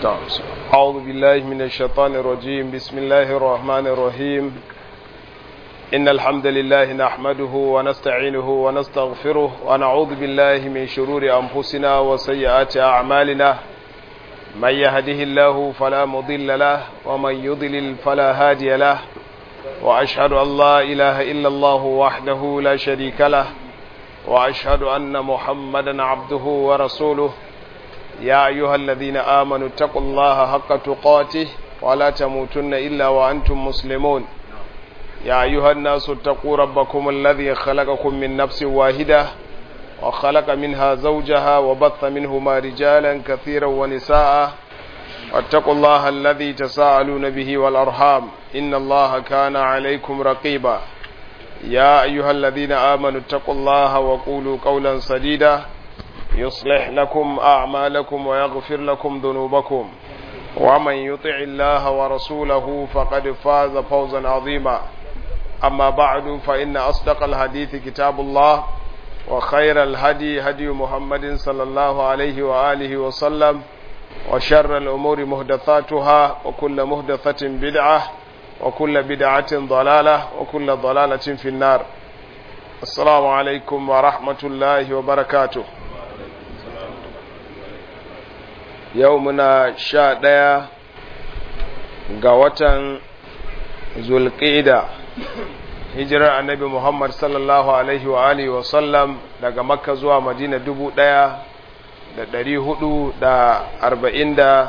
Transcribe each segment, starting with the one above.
أعوذ بالله من الشيطان الرجيم بسم الله الرحمن الرحيم إن الحمد لله نحمده ونستعينه ونستغفره ونعوذ بالله من شرور أنفسنا وسيئات أعمالنا من يهده الله فلا مضل له ومن يضلل فلا هادي له وأشهد أن لا إله إلا الله وحده لا شريك له وأشهد أن محمدا عبده ورسوله يا أيها الذين آمنوا اتقوا الله حق تقاته ولا تموتن إلا وأنتم مسلمون يا أيها الناس اتقوا ربكم الذي خلقكم من نفس واحدة وخلق منها زوجها وبث منهما رجالا كثيرا ونساء واتقوا الله الذي تساءلون به والأرحام إن الله كان عليكم رقيبا يا أيها الذين آمنوا اتقوا الله وقولوا قولا سديدا يصلح لكم أعمالكم ويغفر لكم ذنوبكم ومن يطع الله ورسوله فقد فاز فوزا عظيما أما بعد فإن أصدق الحديث كتاب الله وخير الهدي هدي محمد صلى الله عليه وآله وسلم وشر الأمور مهدثاتها وكل مهدثة بدعة وكل بدعة ضلالة وكل ضلالة في النار السلام عليكم ورحمة الله وبركاته yau muna sha ɗaya ga watan zulƙida hijirar annabi muhammad sallallahu alaihi wa alihi wa sallam daga makka zuwa madina dubu ɗaya da ɗari hudu da arba'in da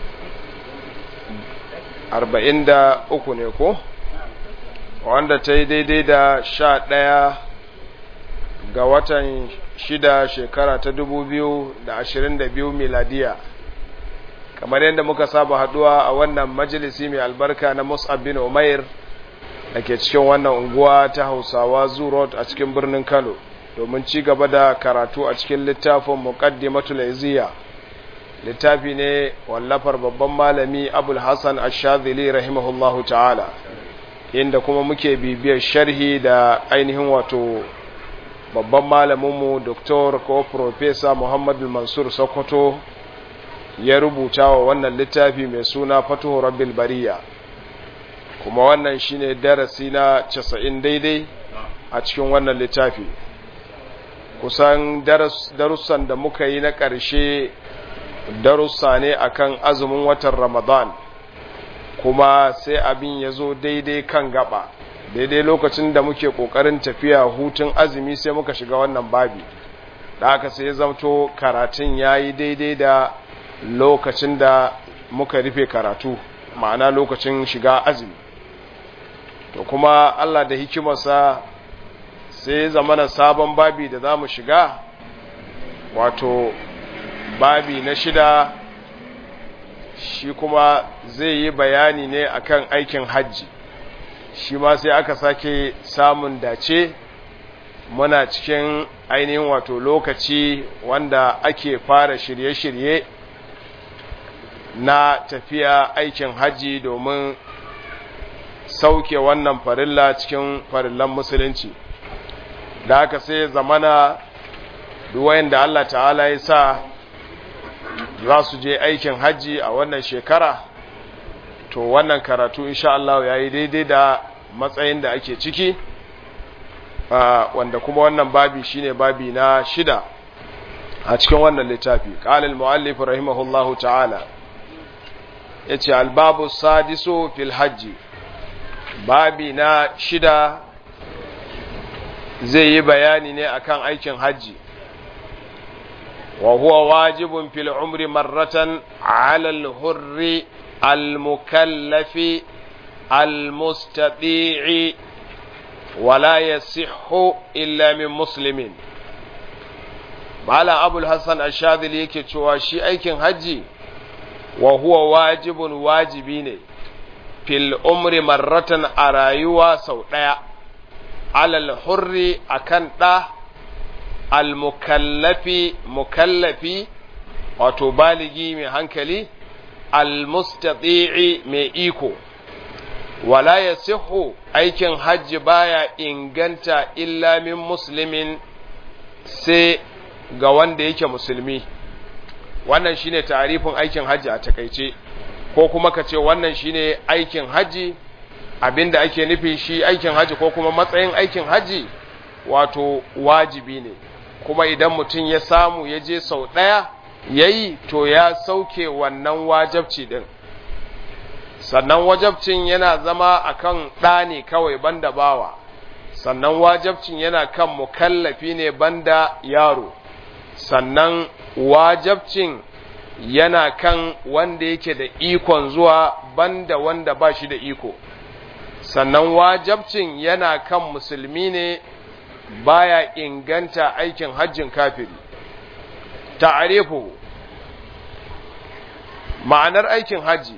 arba'in da uku ne ko wanda ta yi daidai da sha ɗaya ga watan shida shekara ta dubu biyu da ashirin da biyu miladiya kamar yadda muka saba haduwa a wannan majalisi mai albarka na Mus'ab bin Umair da ke cikin wannan unguwa ta Hausawa Zoo Road a cikin birnin Kano domin ci gaba da karatu a cikin littafin Muqaddimatul Izziya littafi ne wallafar babban malami Abul Hassan Ash-Shadhili rahimahullahu ta'ala inda kuma muke bibiyar sharhi da ainihin wato babban malaminmu Dr. ko Professor Muhammadu Mansur Sokoto ya rubuta wa wannan littafi mai suna fatuhu rabbil bariya kuma wannan shine darasi na casa'in daidai a cikin wannan littafi kusan darussan da muka yi na ƙarshe darussa ne akan azumin watan ramadan kuma sai abin ya zo daidai kan gaba daidai lokacin da muke ƙoƙarin tafiya hutun azumi sai muka shiga wannan babi da aka sai ya zamto karatun ya yi daidai da lokacin da muka rufe karatu ma'ana lokacin shiga azumi to kuma Allah da hikimarsa sai zamana sabon babi da za mu shiga wato babi na shida shi kuma zai yi bayani ne akan aikin hajji shi ma sai aka sake samun dace muna cikin ainihin wato lokaci wanda ake fara shirye-shirye na tafiya aikin hajji domin sauke wannan farilla cikin farillan musulunci da haka sai zamana duwayen da Allah ta'ala ya sa za su je aikin hajji a wannan shekara to wannan karatu insha Allah ya yi daidai da matsayin da ake ciki wanda kuma wannan babi shine babi na shida a cikin wannan littafi qala al-muallif rahimahullahu ta'ala ya ce albabu sadiso fil hajji babi na shida zai yi bayani ne akan aikin hajji wa huwa wajibun fil umri marratan ala al-hurri al-mukallafi al-mustati'i wala yasihhu illa min muslimin malam abul hassan ashadili yake cewa shi aikin hajji wa huwa wajibun wajibi ne fil umri marratan a rayuwa sau ɗaya alal hurri akan ɗa al mukallafi mukallafi wato baligi mai hankali al mustati'i mai iko wala ya aikin hajji baya inganta illa min muslimin sai ga wanda yake musulmi wannan shine tarifin aikin hajji a takaice ko kuma ka ce wannan shine aikin hajji abinda ake nufi shi aikin hajji ko kuma matsayin aikin hajji wato wajibi ne kuma idan mutum ya samu ya je sau ɗaya ya yi to ya sauke wannan wajabci ɗin sannan wajabcin yana zama akan ɗa ne kawai banda bawa sannan wajabcin yana kan mukallafi ne banda yaro sannan wajabcin yana kan wanda yake da ikon zuwa banda wanda ba shi da iko sannan wajabcin yana kan musulmi ne baya inganta aikin hajjin kafiri ta'arifu ma'anar aikin hajji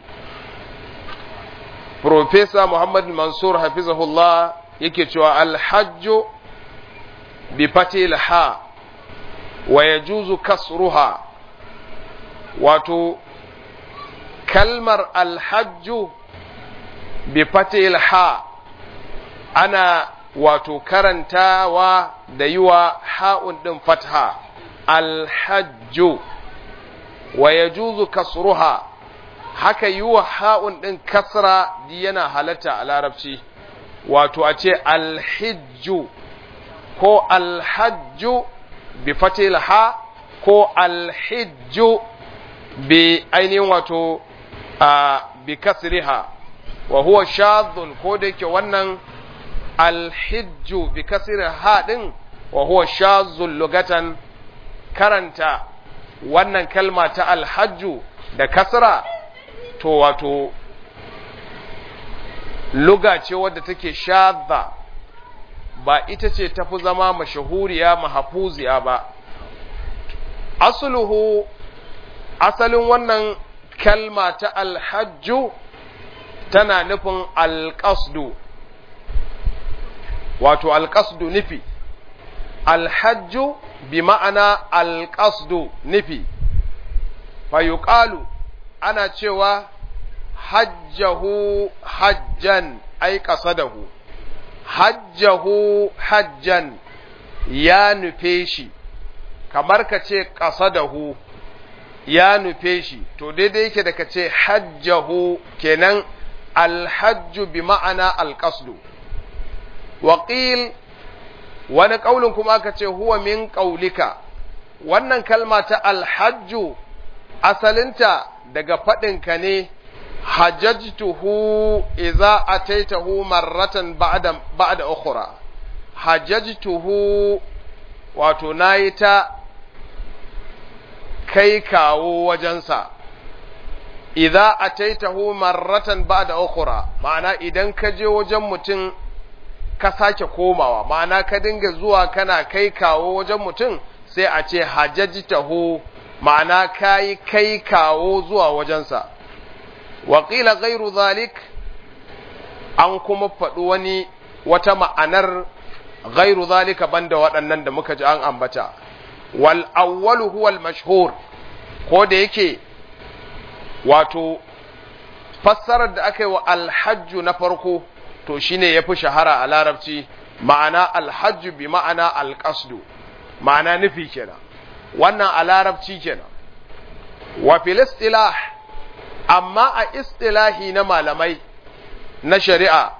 Profesa Muhammad Mansur hafizahullah yake cewa alhajju bi fatil ha wa yajuzu kasruha wato kalmar alhajju bi fatil ha ana wato karantawa da yi wa ha'un ɗin fatha alhajju wa yajuzu kasruha haka yi wa ha'un ɗin kasra yana halatta a larabci wato a ce alhijju ko alhajju bi fatil ha ko alhijju bi ainihin wato a bi kasriha wa huwa shadhun ko da yake wannan alhijju bi kasri ha din wa huwa shadhun lugatan karanta wannan kalma ta alhajju da kasra to wato luga ce wadda take shadha ba ita ce tafi zama mashahuriya mahafuziya ba asluhu asalin wannan kalma ta alhajju tana nufin alƙasdu wato alƙasdu nufi alhajju bi ma'ana alƙasdu nufi fayuƙalu ana cewa hajjahu hajjan ai ƙasadahu hajjahu hajjan ya nufe shi kamar ka ce ƙasadahu ya nufe shi to daidai yake da ka ce hajjahu kenan alhajju bi ma'ana alƙasdu waƙil wani ƙaulin kuma aka ce huwa min ƙaulika wannan kalma ta alhajju asalinta daga faɗinka ne hajjajtuhu idza ataitahu marratan ba'da ba'da ukhra hajjajtuhu wato nayi ta kai kawo wajensa idza ataitahu marratan ba'da ukhra ma'ana idan ka je wajen mutum ka sake komawa ma'ana ka dinga zuwa kana kai kawo wajen mutum sai a ce hajjajtahu ma'ana kayi kai kawo zuwa wajensa waƙila gairu zalik an kuma faɗi wani wata ma'anar gairu zalika banda waɗannan da muka ji an ambata wal awwalu huwa al mashhur ko da yake wato fassarar da aka yi wa alhajju na farko to shine yafi shahara a larabci ma'ana alhajju bi ma'ana alqasdu ma'ana nufi kenan wannan a larabci kenan wa fil istilah amma a istilahi na malamai na shari'a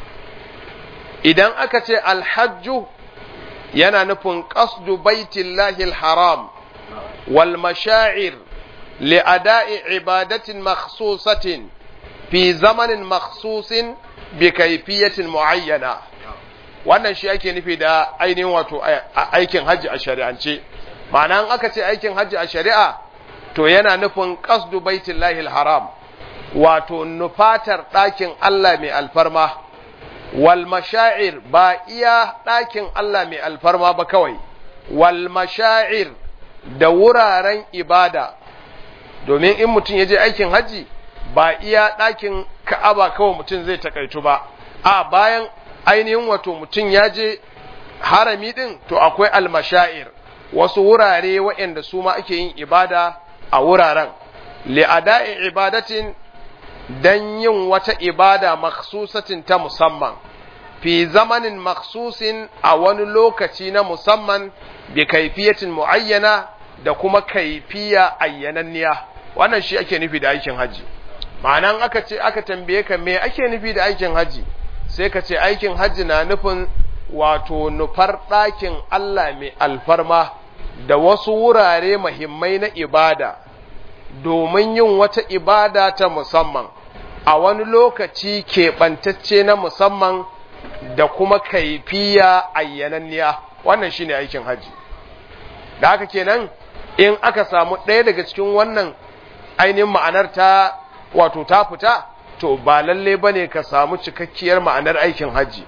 idan aka ce alhajju yana nufin qasdu baitillahi alharam wal mashaa'ir li'ada'i ibadatin makhsusatin fi zamanin makhsusin bi kayfiyatin muayyana wannan shi ake nufi da ainihin wato aikin hajji a shari'ance ma'ana aka ce aikin hajji a shari'a to yana nufin qasdu baitillahi haram wato nufatar ɗakin Allah mai alfarma wal mashaa'ir ba iya ɗakin Allah mai alfarma ba kawai wal mashaa'ir da wuraren ibada domin in mutum ya je aikin haji ba iya ɗakin ka'aba kawai mutum zai takaitu ba a bayan ainihin wato mutum ya je harami ɗin to akwai almashair wasu wurare waɗanda su ma ake yin ibada a wuraren li'ada'i ibadatin dan yin wata ibada maksusatin ta musamman fi zamanin maksusin a wani lokaci na musamman bi kaifiyatin muayyana da kuma kaifiya ayyananniya wannan shi ake nufi da aikin haji ma'anan aka ce aka tambaye ka me ake nufi da aikin haji sai ka ce aikin haji na nufin wato nufar ɗakin Allah mai alfarma da wasu wurare mahimmai na ibada domin yin wata ibada ta musamman a wani lokaci keɓantacce na musamman da kuma kaifiya ayyananniya wannan shine aikin haji da haka kenan in aka samu ɗaya daga cikin wannan ainihin ma'anar ta wato ta fita to ba lalle bane ka samu cikakkiyar ma'anar aikin haji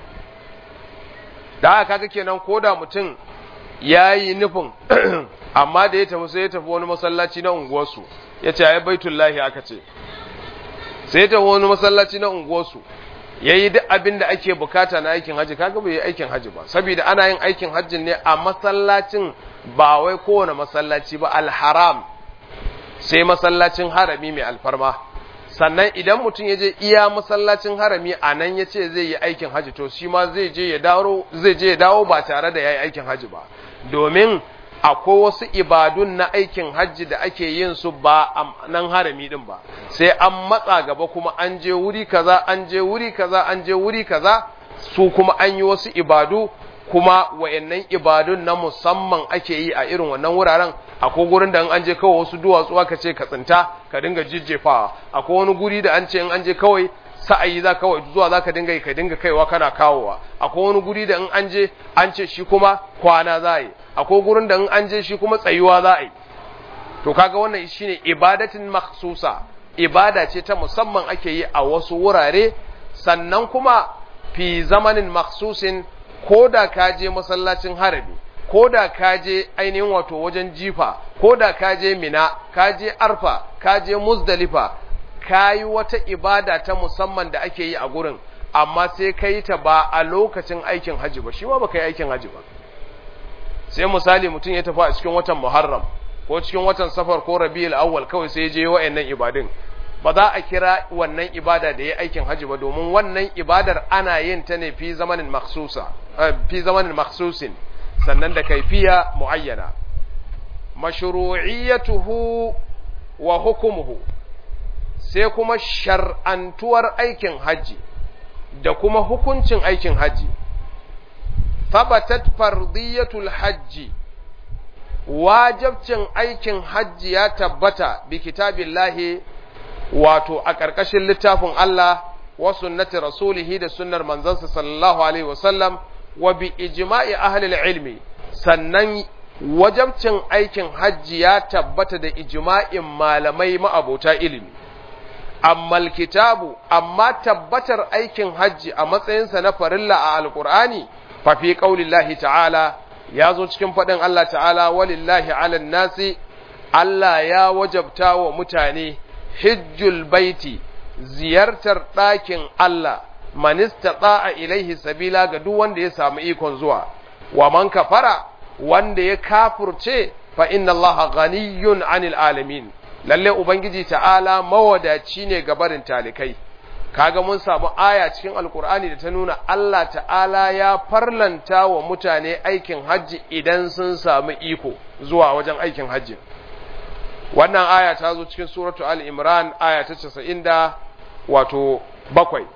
da haka kaga kenan koda mutum yayi nufin amma da ya tafi sai ya tafi wani masallaci na unguwarsu ya ce ai baitullahi aka ce sai ya tafi wani masallaci na unguwarsu yayi duk abin da ake bukata na aikin haji kaga bai yi aikin haji ba saboda ana yin aikin hajjin ne a masallacin ba wai kowane masallaci ba alharam sai masallacin harami mai alfarma sannan idan mutum ya je iya masallacin harami a nan ya ce zai yi aikin haji to shi ma zai je ya dawo zai je ya dawo ba tare da ya yi aikin haji ba domin akwai wasu ibadun na aikin hajji da ake yin su ba a nan harami din ba sai an matsa gaba kuma an je wuri kaza an je wuri kaza an je wuri kaza su kuma an yi wasu ibadu kuma wayannan ibadun na musamman ake yi a irin wannan wuraren akwai gurin da an je kawai wasu duwatsu aka ce ka tsinta ka dinga jijjefawa akwai wani guri da an ce in an je kawai sa'ayi za kawai zuwa za ka dinga yi ka dinga kaiwa kana kawowa akwai wani guri da in an je an ce shi kuma kwana za a yi akwai gurin da in an je shi kuma tsayuwa za a yi to kaga wannan shine ibadatin makhsusa ibada ce ta musamman ake yi a wasu wurare sannan kuma fi zamanin makhsusin ko da ka je masallacin harabi ko da ka je ainihin wato wajen jifa ko da ka je mina ka je arfa ka je muzdalifa ka yi wata ibada ta musamman da ake yi a gurin amma sai ka yi ta ba a lokacin aikin haji ba shi ma ba ka yi aikin haji ba sai misali mutum ya tafi a cikin watan muharram ko cikin watan safar ko rabi'ul awwal kawai sai ya je wa'annan ibadun ba za a kira wannan ibada da ya aikin haji ba domin wannan ibadar ana yin ta ne fi zamanin makhsusa fi zamanin makhsusin sannan da kaifiya muayyana mashru'iyyatuhu wa hukumuhu sai kuma shar'antuwar aikin haji da kuma hukuncin aikin haji thabatat fardiyatul hajji wajabcin aikin hajji ya tabbata bi kitabillahi wato a ƙarƙashin littafin Allah wa sunnati rasulihi da sunnar manzansa sallallahu alaihi wasallam wa bi ijma'i ahli ilmi sannan wajabcin aikin hajji ya tabbata da ijma'in malamai ma'abota ilimi amma kitabu amma tabbatar aikin hajji a matsayinsa na farilla a alqur'ani fa fi qaulillahi ta'ala ya zo cikin faɗin Allah ta'ala walillahi 'alan nasi Allah ya wajabta wa mutane hijjul baiti ziyartar ɗakin Allah manista a ilaihi sabila ga duk wanda ya samu ikon zuwa wa man kafara wanda ya kafurce fa inna Allah ghaniyun 'anil alamin lalle ubangiji ta'ala mawadaci ne ga barin talikai kaga mun samu aya cikin alkur'ani da ta nuna Allah ta'ala ya farlanta wa mutane aikin hajji idan sun samu iko zuwa wajen aikin hajji wannan aya ta zo cikin suratu al-imran aya ta casa'in da wato bakwai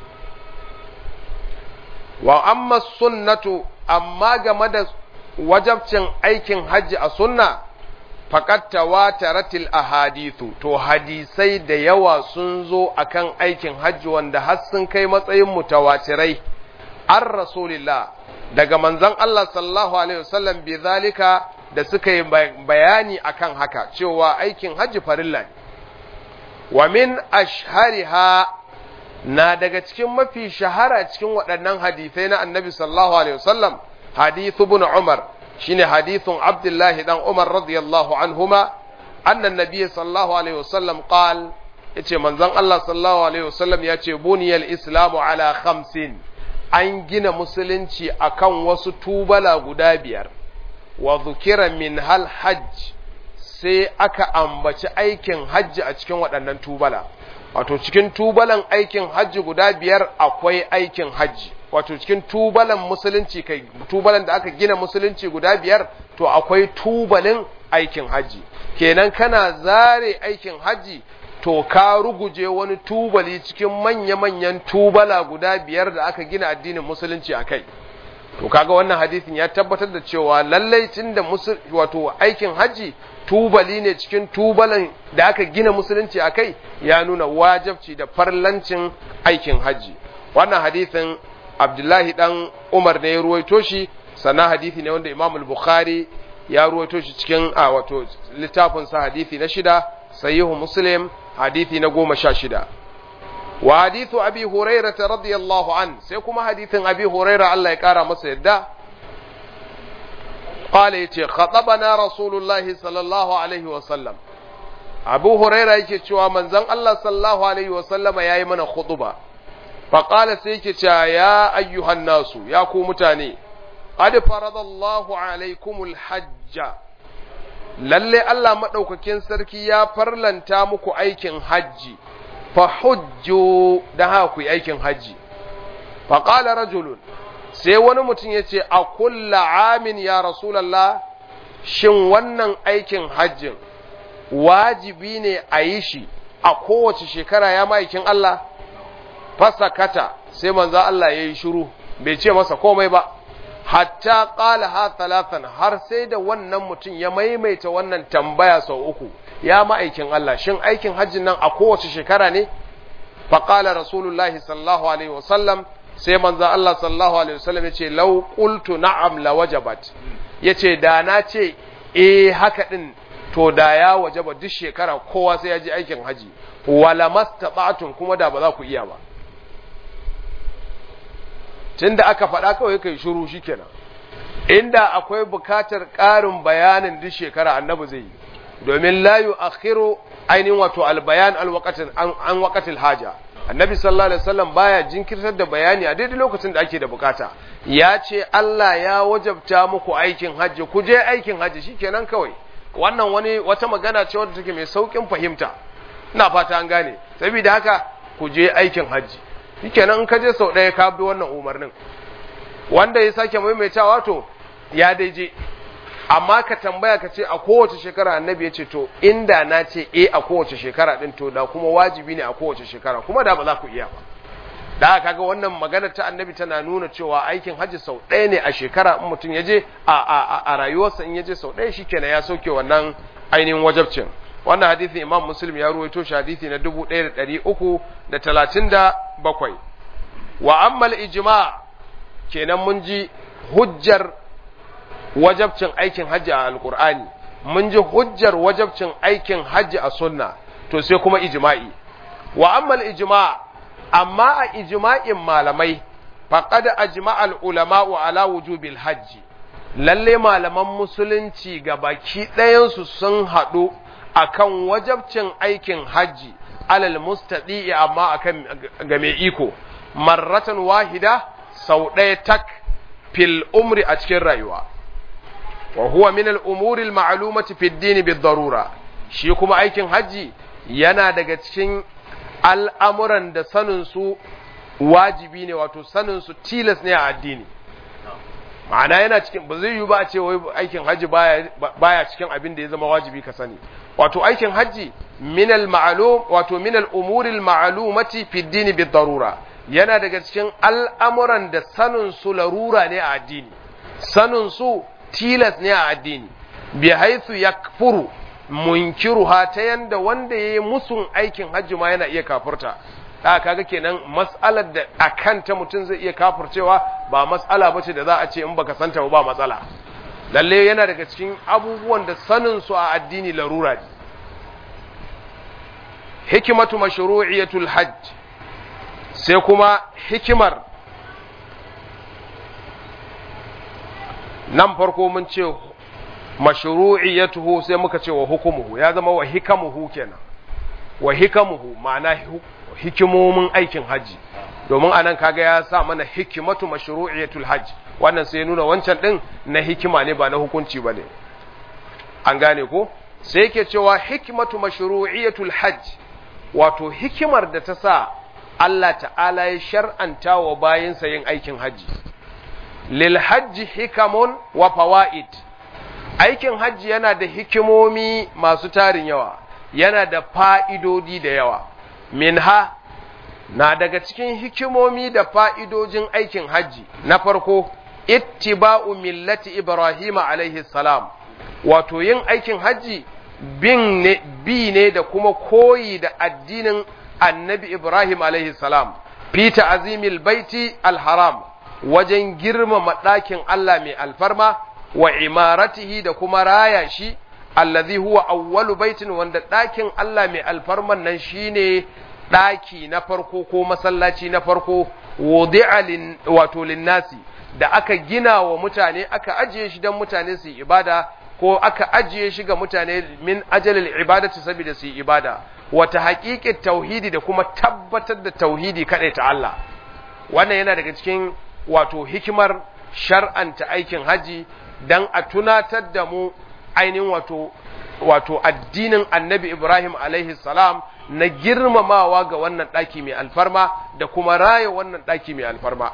wa amma sunnatu amma game da wajabcin aikin hajji a sunna faƙat tawataratil ahadithu to hadisai da yawa sun zo akan aikin hajji wanda har sun kai matsayin mutawatirai an rasulillah daga manzon Allah sallallahu alaihi wasallam bi zalika da suka yi bayani akan haka cewa aikin hajji farilla ne wa min ashhariha na daga cikin mafi shahara cikin waɗannan hadisai na annabi sallallahu alaihi wasallam hadithu ibn umar shine hadithun abdullahi dan umar radiyallahu anhuma anna nabiy sallallahu alaihi wasallam qal yace manzon Allah sallallahu alaihi wasallam yace buniyal islamu ala khamsin an gina musulunci akan wasu tubala guda biyar wa dhukira min hal hajj sai aka ambaci aikin hajji a cikin waɗannan tubala wato cikin tubalan aikin hajji guda biyar akwai aikin hajji wato cikin tubalan musulunci kai tubalan da aka gina musulunci guda biyar to akwai tubalin aikin haji kenan kana zare aikin haji to ka ruguje wani tubali cikin manya-manyan tubala guda biyar da aka gina addinin musulunci a kai to kaga wannan hadisin ya tabbatar da cewa lallai tun da wato aikin haji tubali ne cikin tubalan da aka gina musulunci a kai ya nuna wajabci da farlancin aikin haji wannan hadisin abdullahi dan umar ne ya ruwaito shi sannan hadisi ne wanda imam al-bukhari ya ruwaito shi cikin a wato littafin sa hadisi na shida sahihu muslim hadisi na goma sha shida wa hadithu abi huraira radiyallahu an sai kuma hadithin abi huraira Allah ya kara masa yadda qala yace khatabana rasulullahi sallallahu alaihi wa sallam abu huraira yake cewa manzon Allah sallallahu alaihi wa sallama yayi mana khutuba fa qala sai yake cewa ya ayyuhan nasu ya ku mutane qad faradallahu alaikumul hajja lalle Allah madaukakin sarki ya farlanta muku aikin hajji fa hujju da haka ku yi aikin hajji fa qala rajulun sai wani mutum ya ce a kulla amin ya rasulallah shin wannan aikin hajjin wajibi ne a yi shi a kowace shekara ya ma'aikin Allah fasakata sai manzo Allah ya yi shiru bai ce masa komai ba hatta qala ha talatan har sai da wannan mutum ya maimaita wannan tambaya sau uku ya ma'aikin Allah shin aikin hajjin nan a kowace shekara ne faqala rasulullahi sallallahu alaihi wasallam sai manzo Allah sallallahu alaihi wasallam yace law qultu na'am la wajabat yace da na ce eh haka din to da ya wajaba duk shekara kowa sai ya ji aikin haji wala mastata'tum kuma da ba za ku iya ba tunda aka faɗa kawai kai shiru shikenan inda akwai bukatar ƙarin bayanin duk shekara annabi zai yi domin la yu'akhiru ainihin wato albayan alwaqatin an waqatil haja annabi sallallahu alaihi wasallam baya jinkirtar da bayani a daidai lokacin da ake da bukata ya ce Allah ya wajabta muku aikin hajji ku je aikin hajji shikenan kawai wannan wani wata magana ce wadda take mai saukin fahimta ina fata an gane saboda haka ku je aikin hajji shikenan in ka je sau ɗaya ka bi wannan umarnin wanda ya sake maimaitawa to ya daije amma ka tambaya ka ce a kowace shekara annabi ya ce to inda na ce e a kowace shekara din to da kuma wajibi ne a kowace shekara kuma da ba za ku iya ba da kaga wannan magana ta annabi tana nuna cewa aikin hajji sau ɗaya ne a shekara in mutum ya je a, a, a rayuwarsa in ya je sau ɗaya shikenan ya sauke wannan ainihin wajabcin wannan hadisin imam muslim ya ruwaito shi hadisi na dubu ɗaya da ɗari uku da talatin da bakwai wa ammal ijma kenan mun ji hujjar wajabcin aikin hajji a alkur'ani mun ji hujjar wajabcin aikin hajji a sunna to sai kuma ijma'i wa ammal ijma' amma a ijma'in malamai faqad ajma'al ulama'u ala wujubil hajji lalle malaman musulunci ga baki ɗayansu sun haɗu akan wajabcin aikin hajji alal mustadi amma akan ga mai iko marratan wahida sau ɗaya tak fil umri a cikin rayuwa wa huwa min al-umuri al-ma'lumati fi ad-din bid-darura shi kuma aikin haji yana daga cikin al'amuran da sanin su wajibi ne wato sanin su tilas ne a addini ma'ana yana cikin ba zai yi ba a ce wai aikin haji baya baya cikin abin da ya zama wajibi ka sani wato aikin haji min al-ma'lum wato min al-umuri al-ma'lumati fi ad-din bid-darura yana daga cikin al'amuran da sanin su larura ne a addini sanin su tilas ne a addini bi haithu yakfuru munkiruha ta yanda wanda yayi musun aikin hajji ma yana iya kafurta da kaga kenan mas'alar da akan ta mutum zai iya kafurcewa ba mas'ala bace da za a ce in baka santa ba matsala lalle yana daga cikin abubuwan da sanin su a addini larura ne hikimatu mashru'iyatul hajj sai kuma hikimar nan farko mun ce mashru'iyatuhu sai muka ce wa hukumuhu ya zama wa hikamuhu kenan wa hikamuhu ma'ana hikimomin aikin haji domin anan kaga ya sa mana hikimatu mashru'iyatul hajj wannan sai nuna wancan din na hikima ne ba na hukunci bane an gane ko sai yake cewa hikimatu mashru'iyatul hajj wato hikimar da ta sa Allah ta'ala ya shar'anta wa bayinsa yin aikin haji lil hajji hikamun wa fawaid aikin hajji yana da hikimomi masu tarin yawa yana da fa'idodi da yawa minha na daga cikin hikimomi da fa'idojin aikin hajji na farko ittiba'u millati Ibrahim alaihi salam wato yin aikin hajji bin ne bi ne da kuma koyi da addinin annabi Ibrahim alaihi salam fi ta'zimil baiti alharam wajen girmama ɗakin Allah mai alfarma wa imaratihi da kuma raya shi allazi huwa awwalu baitin wanda ɗakin Allah mai alfarman nan shine ɗaki na farko ko masallaci na farko wudi'a wato linnasi da aka gina wa mutane aka ajiye shi don mutane su yi ibada ko aka ajiye shi ga mutane min ajalil ibadati saboda su yi ibada wata haƙiƙin tauhidi da kuma tabbatar da tauhidi kaɗai ta Allah wannan yana daga cikin wato hikimar shar'anta aikin haji dan a tunatar da mu ainihin wato wato addinin annabi Ibrahim alaihi salam na girmamawa ga wannan ɗaki mai alfarma da kuma raya wannan ɗaki mai alfarma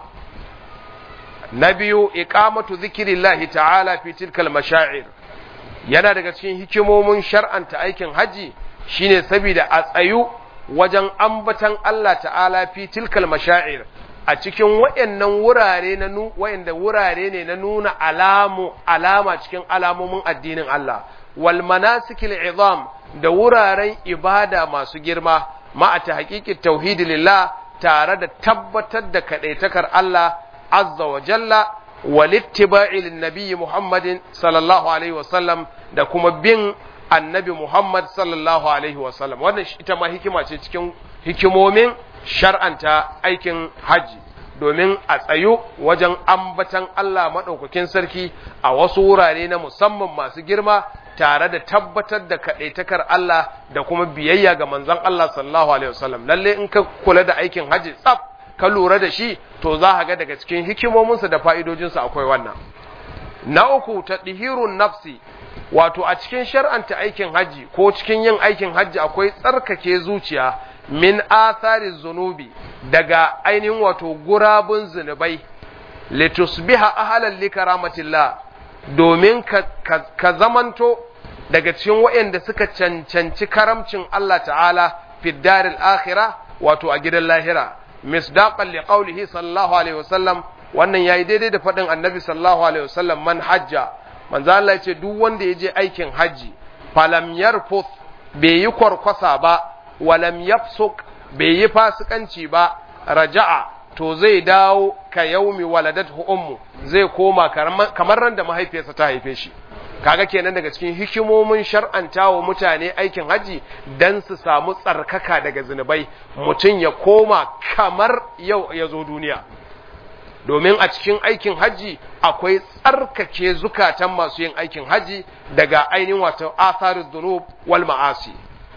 na biyu iqamatu zikirillahi ta'ala fi tilkal mashaa'ir yana daga cikin hikimomin shar'anta aikin haji shine saboda a tsayu wajen ambatan Allah ta'ala fi tilkal mashaa'ir a cikin wayannan wurare na nu wayanda wurare ne na nuna alamu alama cikin alamomin addinin Allah wal manasikil izam da wuraren ibada masu girma ma a ta haƙiƙin tauhidi lillah tare da tabbatar da kaɗaitakar Allah azza wa jalla walittiba'i linnabiyyi Muhammadin sallallahu alaihi wasallam da kuma bin annabi Muhammad sallallahu alaihi wasallam wannan ita ma hikima ce cikin hikimomin shar'anta aikin haji domin a tsayu wajen ambatan Allah maɗaukakin sarki a wasu wurare na musamman masu girma tare da tabbatar da kaɗaitakar Allah da kuma biyayya ga manzon Allah sallallahu alaihi wasallam lalle in ka kula da aikin haji tsaf ka lura da shi to za ka ga daga cikin hikimominsa da fa'idojinsa akwai wannan na uku ta ɗihirun nafsi wato a cikin shar'anta aikin haji ko cikin yin aikin haji akwai tsarkake zuciya min athari zunubi daga ainihin wato gurabun zunubai litusbiha ahlan likaramatillah domin ka, ka, ka zamanto daga cikin waɗanda suka cancanci karamcin Allah ta'ala fi daril akhira wato a gidan lahira misdaqan li qawlihi sallallahu alaihi wasallam wannan yayi daidai da faɗin annabi sallallahu alaihi wasallam man hajja manzo Allah ya ce duk wanda ya je aikin haji falam yarfuth bai yi kwarkwasa ba walam yafsuk bai yi fasikanci ba raja'a to zai dawo ka yaumi waladathu ummu zai koma kamar ran da mahaifiyarsa ta haife shi kaga kenan daga cikin hikimomin shar'anta wa mutane aikin haji dan su samu tsarkaka daga zinubai mutum ya koma kamar yau ya zo duniya domin a cikin aikin haji akwai tsarkake zukatan masu yin aikin haji daga ainihin wato atharus dunub wal ma'asi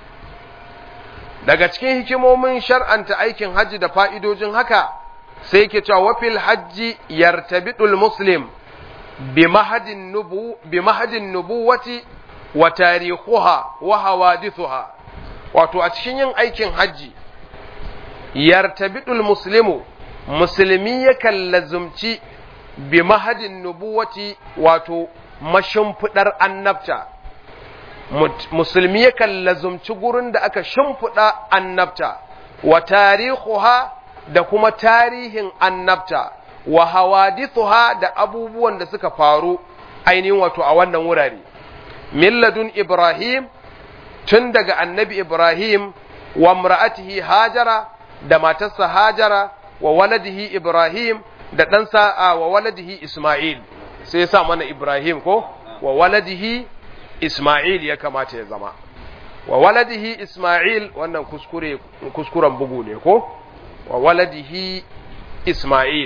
daga cikin hikimomin shar'anta aikin haji da fa'idojin haka sai ke cewa wafil hajji yartabidul muslim bi mahadin nubu bi mahadin nubuwati wa tarihuha wa hawadithuha wato a cikin yin aikin haji yartabidul muslimu musulmi yakan lazumci bi mahadin nubuwati wato mashimfidar annabta musulmi yakan lazumci gurin da aka shimfiɗa annabta wa tarihuha da kuma tarihin annabta wa hawadithuha da abubuwan da suka faru ainihin wato a wannan wurare milladun ibrahim tun daga annabi ibrahim wa mra'atihi hajara da matarsa hajara wa waladihi ibrahim da ɗansa wa waladihi isma'il sai sa mana ibrahim ko wa waladihi isma'il ya kamata ya zama wa waladihi isma'il wannan kuskure kuskuren bugu ne ko wa waladihi isma'il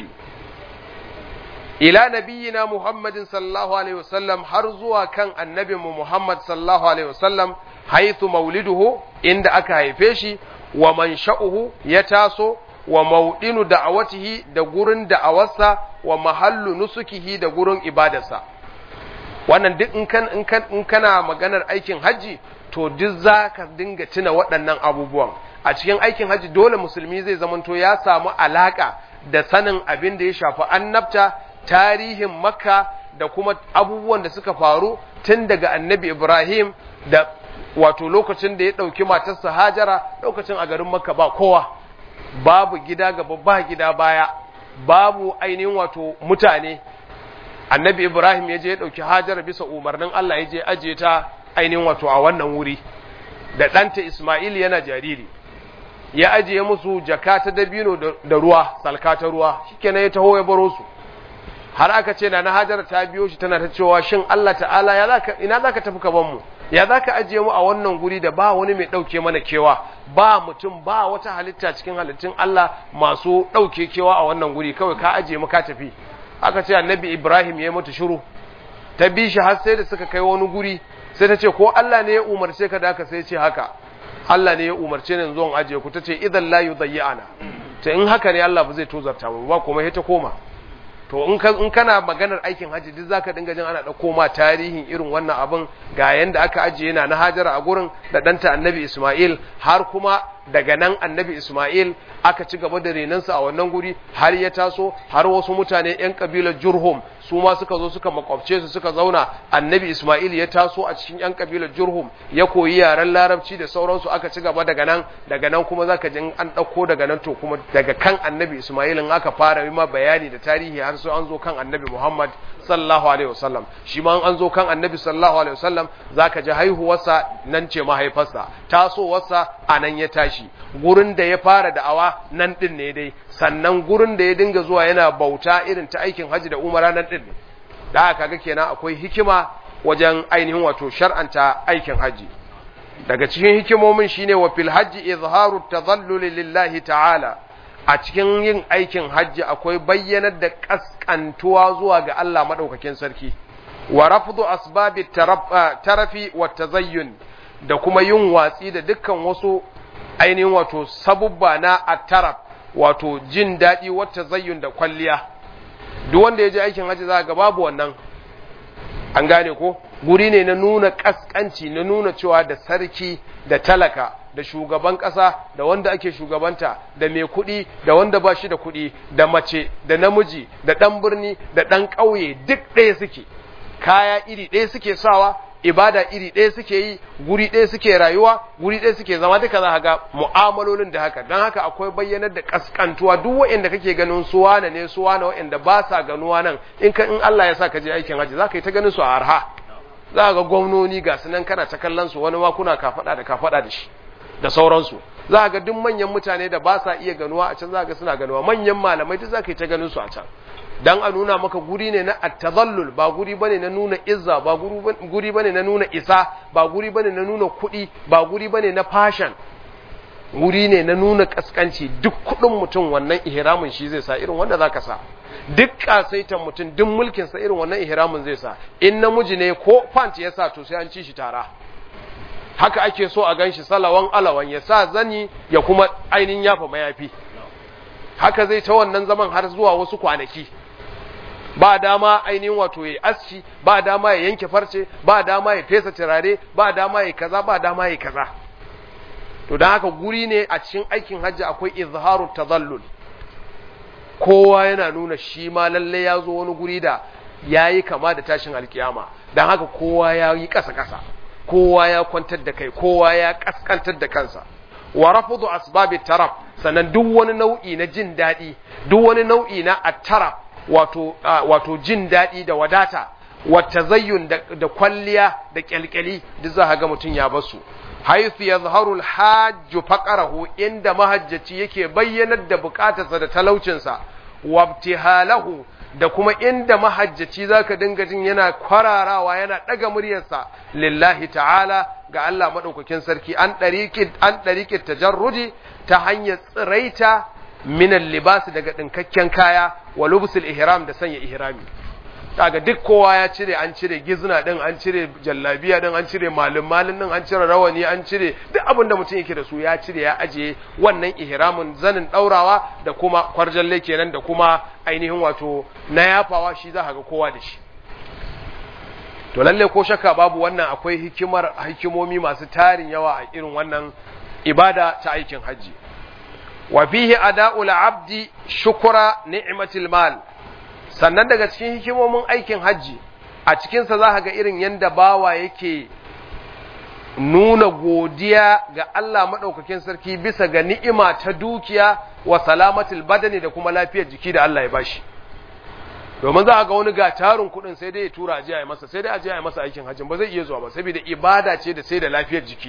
ila nabiyina muhammadin sallallahu alaihi wasallam har zuwa kan annabinmu muhammad sallallahu alaihi wasallam haithu mauliduhu inda aka haife shi wa mansha'uhu ya taso wa maudinu da'awatihi da gurin da'awarsa wa mahallu nusukihi da gurin ibadarsa wannan duk in kan in kan in kana maganar aikin haji to duk za ka dinga tuna waɗannan abubuwan a cikin aikin haji dole musulmi zai zamanto ya samu alaka da sanin abin da ya shafi annabta tarihin makka da kuma abubuwan da suka faru tun daga annabi Ibrahim da wato lokacin da ya ɗauki matarsa Hajara lokacin a garin Makka ba kowa babu gida gaba ba gida baya babu ainihin wato mutane annabi Ibrahim ya je ya ɗauki Hajara bisa umarnin Allah ya je ajiye ta ainihin wato a wannan wuri da ɗanta Ismail yana jariri ya ajiye musu jaka ta dabino da ruwa salka ta ruwa shikenan ya taho ya baro su har aka ce na Hajara ta biyo shi tana ta cewa shin Allah ta'ala ya zaka ina zaka tafi ka ban mu ya zaka ajiye mu a wannan guri da ba wani mai dauke mana kewa ba mutum ba wata halitta cikin halittun Allah masu dauke kewa a wannan guri kawai ka ajiye mu ka tafi aka ce annabi Ibrahim ya mutu shiru ta bi shi har sai da suka kai wani guri sai ta ce ko Allah ne ya umarce ka da haka sai ce haka Allah ne ya umarce ni zuwan ajiye ku tace idan la yudayyana to in haka ne Allah ba zai tozarta mu ba kuma ta koma to in ka in kana maganar aikin haji duk zaka dinga jin ana dauko ma tarihin irin wannan abin ga yanda aka ajiye yana na Hajara a gurin da danta Annabi Isma'il har kuma daga nan Annabi Isma'il aka ci gaba da renansa a wannan guri har ya taso har wasu mutane yan kabilar Jurhum su ma suka zo suka makwabce su suka zauna Annabi Isma'il ya taso a cikin yan kabilar Jurhum ya koyi yaren Larabci da sauransu aka ci gaba daga nan daga nan kuma zaka ji an dauko daga nan to kuma daga kan Annabi Isma'il in aka fara yi ma bayani da tarihi har sai an zo kan Annabi Muhammad sallallahu alaihi wasallam shi ma an zo kan Annabi sallallahu alaihi wasallam zaka ji haihuwarsa nan ce mahaifarsa tasowarsa a nan ya tashi gurin da ya fara da'awa nan din ne dai sannan gurin da ya dinga zuwa yana bauta irin ta aikin haji da umara nan din ne da haka ga kenan akwai hikima wajen ainihin wato shar'anta aikin haji daga cikin hikimomin shine wa fil hajji izharu tadhallul lillahi ta'ala a cikin yin aikin hajji akwai bayyanar da kaskantuwa zuwa ga Allah madaukakin sarki wa rafdu asbabi tarafi wa tazayyun da kuma yin watsi da dukkan wasu ainihin wato sabubba na attaraf wato jin daɗi wa tazayyun da kwalliya duk wanda ya je aikin hajji za ga babu wannan an gane ko guri ne na nuna kaskanci na nuna cewa da sarki da talaka da shugaban ƙasa da wanda ake shugabanta da mai kuɗi da wanda ba shi da kuɗi da mace da namiji da ɗan birni da ɗan ƙauye duk ɗaya suke kaya iri ɗaya suke sawa ibada iri ɗaya suke yi guri ɗaya suke rayuwa guri ɗaya suke zama duka za ga mu'amalolin da haka don haka akwai bayyanar da kaskantuwa duk waɗanda kake ganin su wane ne su wane waɗanda ba sa ganuwa nan in ka in Allah ya sa ka je aikin haji za ka yi ta ganin su a arha za ga gwamnoni ga su nan kana ta kallon su wani ma kuna kafaɗa da kafaɗa da shi da sauransu za ga duk manyan mutane da ba sa iya ganuwa a can za ga suna ganuwa manyan malamai duk za ka yi ta ganin su a can dan a nuna maka guri ne na attazallul ba guri bane na nuna izza ba guri bane na nuna isa ba guri bane na nuna kuɗi ba guri bane na fashion guri ne na nuna kaskanci duk kuɗin mutum wannan ihramin shi zai sa irin wanda zaka sa duk kasaitan mutum duk mulkin sa irin wannan ihramin zai sa in namiji ne ko pant ya sa to sai an ci shi tara haka ake so a ganshi salawan alawan ya sa zani ya kuma ainihin yafa mayafi haka zai ta wannan zaman har zuwa wasu kwanaki ba dama ainihin wato ya aski ba dama ya yanke farce ba dama ya fesa turare ba dama ya kaza ba dama ya kaza to don haka guri ne a cikin aikin hajji akwai izharu tazallul kowa yana nuna shi ma lalle ya zo wani guri da ya yi kama da tashin alkiyama don haka kowa ya yi ƙasa-ƙasa kowa ya kwantar da kai kowa ya ƙasƙantar da kansa wa rafudu asbabi taraf sannan duk wani nau'i na jin daɗi duk wani nau'i na attaraf wato wato jin daɗi da wadata wa tazayyun da kwalliya da kyalkyali duk za ga mutum ya basu haythu yadhharu al-hajj faqarahu inda mahajjaci yake bayyanar da bukatarsa da talaucinsa wabtihalahu da kuma inda mahajjaci zaka dinga jin yana kwararawa yana daga muryarsa lillahi ta'ala ga Allah madaukakin sarki an dariqi an dariqi tajarrudi ta hanyar tsiraita min libas daga dinkakken kaya wa lubsul ihram da sanya ihrami kaga duk kowa ya cire an cire gizna din an cire jallabiya din an cire malum malin din an cire rawani an cire duk abin da mutum yake da su ya cire ya ajiye wannan ihramin zanin daurawa da kuma kwarjalle kenan da kuma ainihin wato na yafawa shi za ga kowa da shi to lalle ko shakka babu wannan akwai hikimar hikimomi masu tarin yawa a irin wannan ibada ta aikin haji wa fihi ada'ul abdi shukra ni'matil mal sannan daga cikin hikimomin aikin hajji a cikinsa za ga irin yadda bawa yake nuna godiya ga Allah maɗaukakin sarki bisa ga ni'ima ta dukiya wa salamatul badani da kuma lafiyar jiki da Allah ya bashi domin za a ga wani ga tarin kuɗin sai dai ya tura ajiya ya masa sai dai ajiya ya masa aikin hajjin ba zai iya zuwa ba saboda ibada ce da sai da lafiyar jiki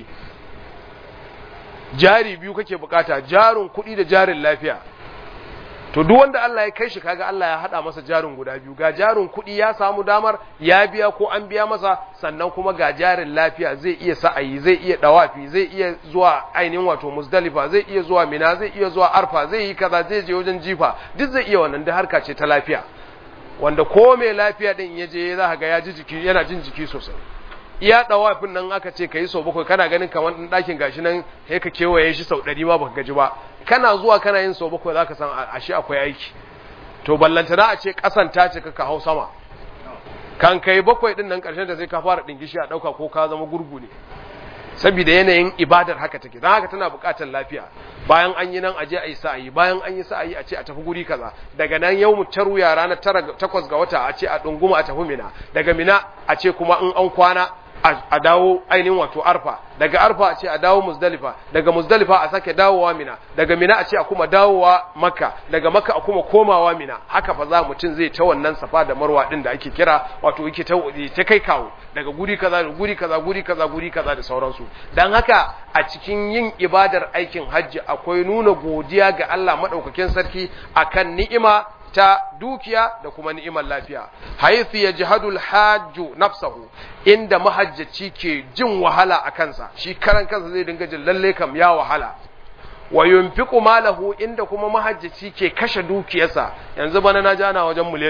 jari biyu kake bukata jarin kuɗi da jarin lafiya to duk wanda Allah ya kai shi kaga Allah ya hada masa jarin guda biyu ga jarin kuɗi ya samu damar ya biya ko an biya masa sannan kuma ga jarin lafiya zai iya sa'ayi zai iya dawafi zai iya zuwa ainihin wato muzdalifa zai iya zuwa mina zai iya zuwa arfa zai yi kaza zai je wajen jifa duk zai iya wannan da harka ce ta lafiya wanda ko mai lafiya din ya je za ga ya ji jiki yana jin jiki sosai iya dawafin nan aka ce ka yi sau bakwai kana ganin kamar ɗan ɗakin gashi nan sai ka kewaye shi sau ɗari ma baka gaji ba kana zuwa kana yin sau bakwai za ka san ashe akwai aiki to ballantana a ce ƙasan ta ce ka hau sama kan kai bakwai ɗin nan ƙarshen da sai ka fara ɗingishi a ɗauka ko ka zama gurgu ne saboda yanayin ibadar haka take don haka tana buƙatar lafiya bayan an yi nan a je a yi sa'ayi bayan an yi sa'ayi a ce a tafi guri kaza daga nan yau mu taruya ranar tara takwas ga wata a ce a ɗunguma a tafi mina daga mina a ce kuma in an kwana a dawo ainihin wato arfa daga arfa a ce a dawo muzdalifa daga muzdalifa a sake dawowa mina daga mina a ce a kuma dawowa makka daga makka a kuma komawa mina haka fa za mutum zai ta wannan safa da marwa din da ake kira wato yake ta ta kai kawo daga guri kaza da guri kaza guri kaza guri kaza da sauransu dan haka a cikin yin ibadar aikin hajji akwai nuna godiya ga Allah madaukakin sarki akan ni'ima ta dukiya da kuma ni'imar lafiya haythu yajhadu al-hajju nafsahu inda mahajjaci ke jin wahala a kansa shi karan kansa zai dinga jin lalle kam ya wahala wa yunfiqu malahu inda kuma mahajjaci ke kashe dukiyarsa yanzu bana na jana wajen miliyan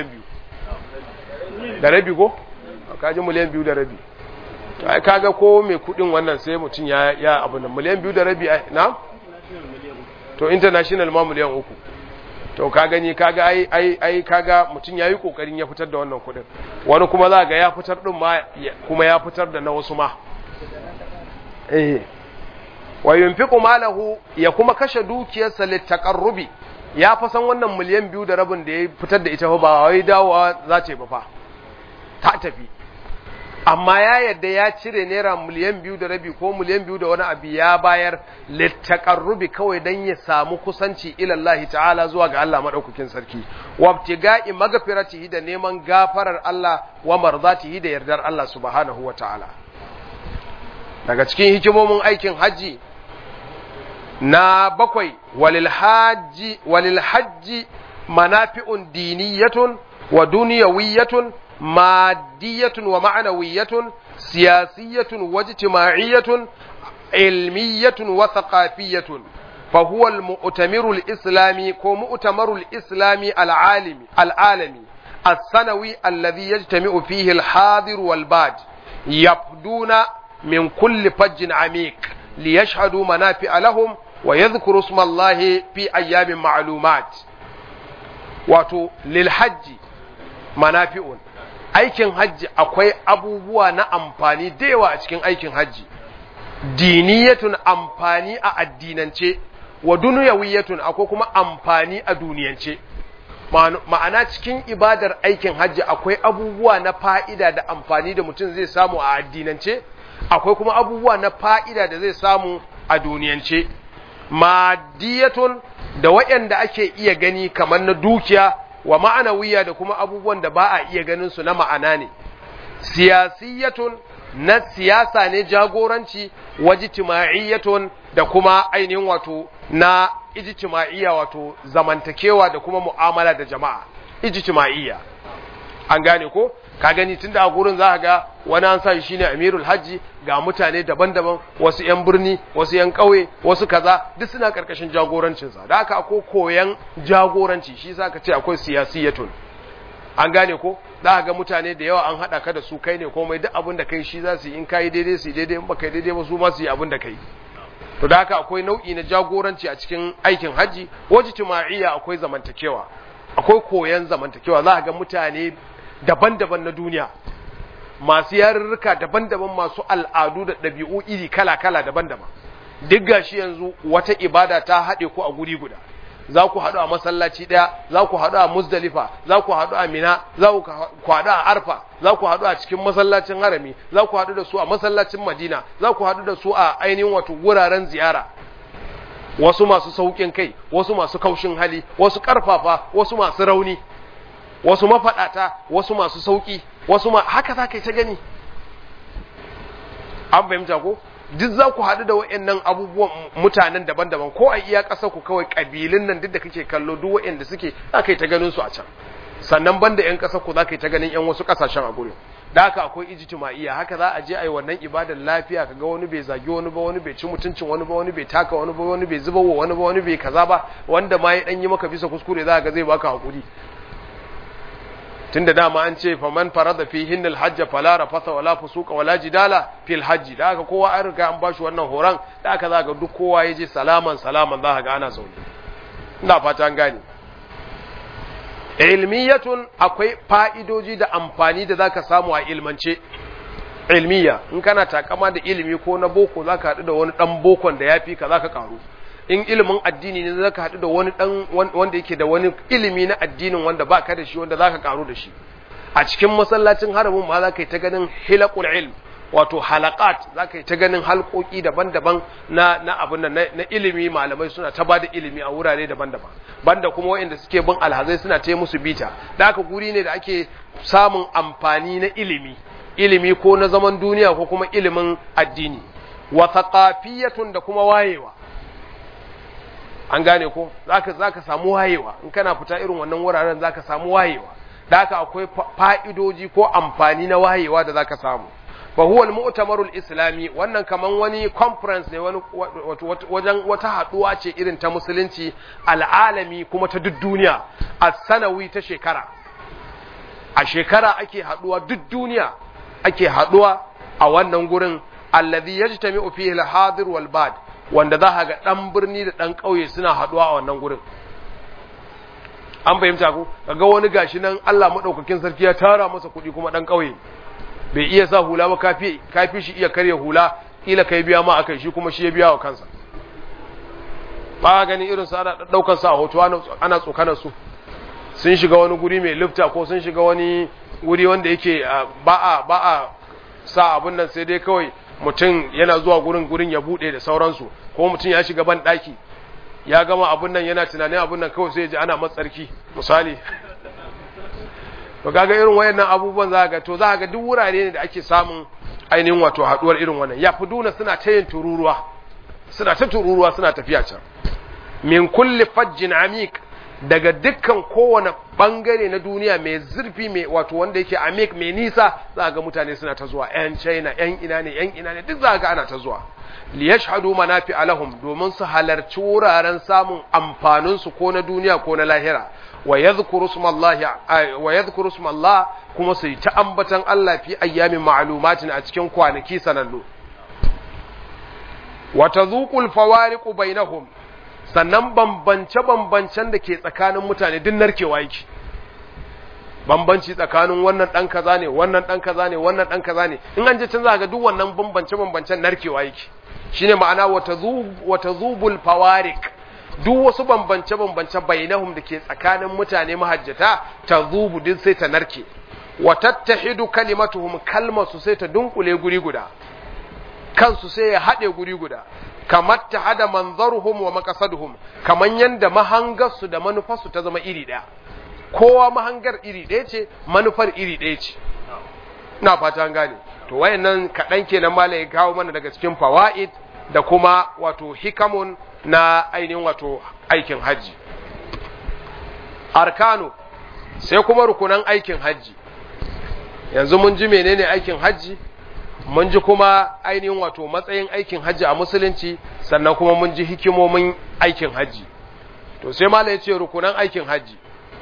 biyu da rabi ko ka ji miliyan biyu da rabi ai kaga ko mai kudin wannan sai mutum ya ya abu nan miliyan biyu da rabi na to international ma miliyan uku to ka gani kaga ai ai ai kaga mutum yayi kokarin ya fitar da wannan kudin wani kuma za ga ya fitar din ma kuma ya fitar da na wasu ma eh wa yunfiqu malahu ya kuma kashe dukiyarsa litaqarrubi ya fa san wannan miliyan biyu da rabin da ya fitar da ita ba wai dawowa za ta yi ba fa ta tafi amma ya yadda ya cire naira miliyan biyu da rabi ko miliyan biyu da wani abu ya bayar littakarrubi kawai don ya samu kusanci ilallahi ta'ala zuwa ga Allah maɗaukakin sarki wabtiga'i magafiratihi da neman gafarar Allah wa marzatihi da yardar Allah subhanahu wa ta'ala daga cikin hikimomin aikin hajji na bakwai walil hajji walil hajji manafi'un diniyatun wa duniyawiyatun مادية ومعنوية سياسية واجتماعية علمية وثقافية فهو المؤتمر الإسلامي كمؤتمر الإسلامي العالمي العالمي السنوي الذي يجتمع فيه الحاضر والباد يبدون من كل فج عميق ليشهدوا منافع لهم ويذكروا اسم الله في أيام معلومات واتو للحج منافع aikin hajji akwai abubuwa na amfani da yawa a cikin aikin hajji diniyatun amfani a addinance wa duniyawiyatun akwai kuma amfani a duniyance ma'ana cikin ibadar aikin hajji akwai abubuwa na fa'ida da amfani da mutum zai samu a addinance akwai kuma abubuwa na fa'ida da zai samu a duniyance madiyatun da waɗanda ake iya gani kamar na dukiya wa ma'anawiya da kuma abubuwan da ba a iya ganin su na ma'ana ne siyasiyatun na siyasa ne jagoranci wajitima'iyyatun da kuma ainihin wato na ijtima'iyya wato zamantakewa da kuma mu'amala da jama'a ijtima'iyya an gane ko ka gani tunda a gurin za ga wani an sa shi ne amirul hajji ga mutane daban-daban wasu 'yan birni wasu 'yan ƙauye wasu kaza duk suna ƙarƙashin jagorancinsa da haka akwai koyan jagoranci shi sa ka ce akwai siyasiyatun an gane ko za ga mutane da yawa an haɗa ka da su kai ne komai duk abin da kai shi za su yi in ka yi daidai su yi daidai in ba kai daidai ba su ma su yi abin da kai to da haka akwai nau'i na jagoranci a cikin aikin hajji wajen tuma'iyya akwai zamantakewa akwai koyan zamantakewa za ga mutane daban-daban na duniya masu yarurruka daban-daban masu al'adu da ɗabi'u iri kala-kala daban-daban duk gashi yanzu wata ibada ta haɗe ku a guri guda za ku haɗu a masallaci ɗaya za ku haɗu a muzdalifa za ku haɗu a mina za ku haɗu a arfa za ku haɗu a cikin masallacin harami za ku haɗu da su a masallacin madina za ku haɗu da su a ainihin wato wuraren ziyara wasu masu sauƙin kai wasu masu kaushin hali wasu ƙarfafa wasu masu rauni wasu mafaɗata wasu masu sauƙi wasu ma haka za ka yi ta gani an fahimta ko duk za ku haɗu da wa'annan abubuwan mutanen daban-daban ko a iya ƙasa ku kawai ƙabilun nan duk da kake kallo duk wa'anda suke za ka yi ta ganin su a can sannan banda 'yan ƙasa ku za ka yi ta ganin 'yan wasu ƙasashen a gurin da haka akwai ijtima'iyya haka za a je a yi wannan ibadar lafiya kaga wani bai zagi wani ba wani bai ci mutuncin wani ba wani bai taka wani ba wani bai zuba wa wani ba wani bai kaza ba wanda ma ya dan yi maka bisa kuskure za ga zai baka hakuri tunda dama an ce faman farada fi hinnal hajja fala rafasa wala fusuka wala jidala fil hajji da haka kowa an riga an bashi wannan horon da haka za ga duk kowa ya je salaman salaman za ka ga ana zaune ina fata an gane ilmiyatun akwai fa'idoji da amfani da zaka samu a ilmance ilmiya in kana takama da ilimi ko na boko zaka haɗu da wani ɗan bokon da ya fi ka zaka karu in ilimin addini ne zaka haɗu da wani ɗan wanda yake da wani ilimi na addinin wanda ba ka da shi wanda zaka karu da shi a cikin masallacin haramin ma zaka yi ta ganin hilaqul ilm wato halakat zaka yi ta ganin halkoki daban-daban na na abin nan na ilimi malamai suna ta bada ilimi a wurare daban-daban banda kuma waɗanda suke bin alhazai suna ta musu bita da haka guri ne da ake samun amfani na ilimi ilimi ko na zaman duniya ko kuma ilimin addini wa thaqafiyatun da kuma wayewa an gane ko zaka zaka samu wayewa in kana fita irin wannan wuraren zaka samu wayewa da haka akwai fa'idoji ko amfani na wayewa da zaka samu fa huwa al-mu'tamaru al-islami wannan kaman wani conference ne wani wajen wata haduwa ce irin ta musulunci al'alami kuma ta duk duniya as-sanawi ta shekara a shekara ake haduwa duk duniya ake haduwa a wannan gurin alladhi yajtami'u fihi al-hadir wal bad wanda za ga dan birni da dan kauye suna haduwa a wannan gurin an fahimta ko kaga wani gashi nan Allah madaukakin sarki ya tara masa kuɗi kuma dan kauye bai iya sa hula ba kafi kafi shi iya karya hula kila kai biya ma akai shi kuma shi ya biya wa kansa ba gani irin su ana daukar sa a hoto ana tsokanar su sun shiga wani guri mai lifta ko sun shiga wani guri wanda yake ba a ba a sa abun nan sai dai kawai mutum yana zuwa gurin gurin ya bude da sauransu ko mutum ya shiga ban daki ya gama abun nan yana tunanin abun nan kawai sai ya ji ana matsarki misali to kaga irin wayannan abubuwan za ga to za ga duk wurare ne da ake samun ainihin wato haduwar irin wannan ya fuduna suna ta yin tururuwa suna ta tururuwa suna tafiya can min kulli fajjin amik daga dukkan kowane bangare na duniya mai zurfi mai wato wanda yake amik mai nisa za ga mutane suna ta zuwa yan china yan ina ne yan ina ne duk za ga ana ta zuwa li yashhadu manafi alahum domin su halarci wuraren samun amfanin su ko na duniya ko na lahira wa yadhkuru smallahi wa yadhkuru smallah kuma su ta ambatan Allah fi ayyamin ma'lumatin a cikin kwanaki sanannu wa tadhuqul fawariqu bainahum sannan bambance-bambancen da ke tsakanin mutane duk narkewa yake bambanci tsakanin wannan ɗan kaza ne wannan ɗan kaza ne wannan ɗan kaza ne in an je can za ga duk wannan bambance-bambancen narkewa yake shine ma'ana wata zubul fawarik duk wasu bambance-bambance bainahum da ke tsakanin mutane mahajjata ta zubu duk sai ta narke wa tattahidu kalimatuhum kalmarsu sai ta dunkule guri guda kansu sai ya haɗe guri guda kamar ta hada manzaruhum wa maqasaduhum kaman yanda mahangarsu da manufarsu ta zama iri ɗaya kowa mahangar iri ɗaya ce manufar iri ɗaya ce ina fata an gane to wayannan kaɗan kenan malai kawo mana daga cikin fawaid da kuma wato hikamun na ainihin wato aikin hajji arkanu sai kuma rukunan aikin hajji yanzu mun ji menene aikin hajji mun ji kuma ainihin wato matsayin aikin hajji a musulunci sannan kuma mun ji hikimomin aikin hajji to sai mala ya ce rukunan aikin hajji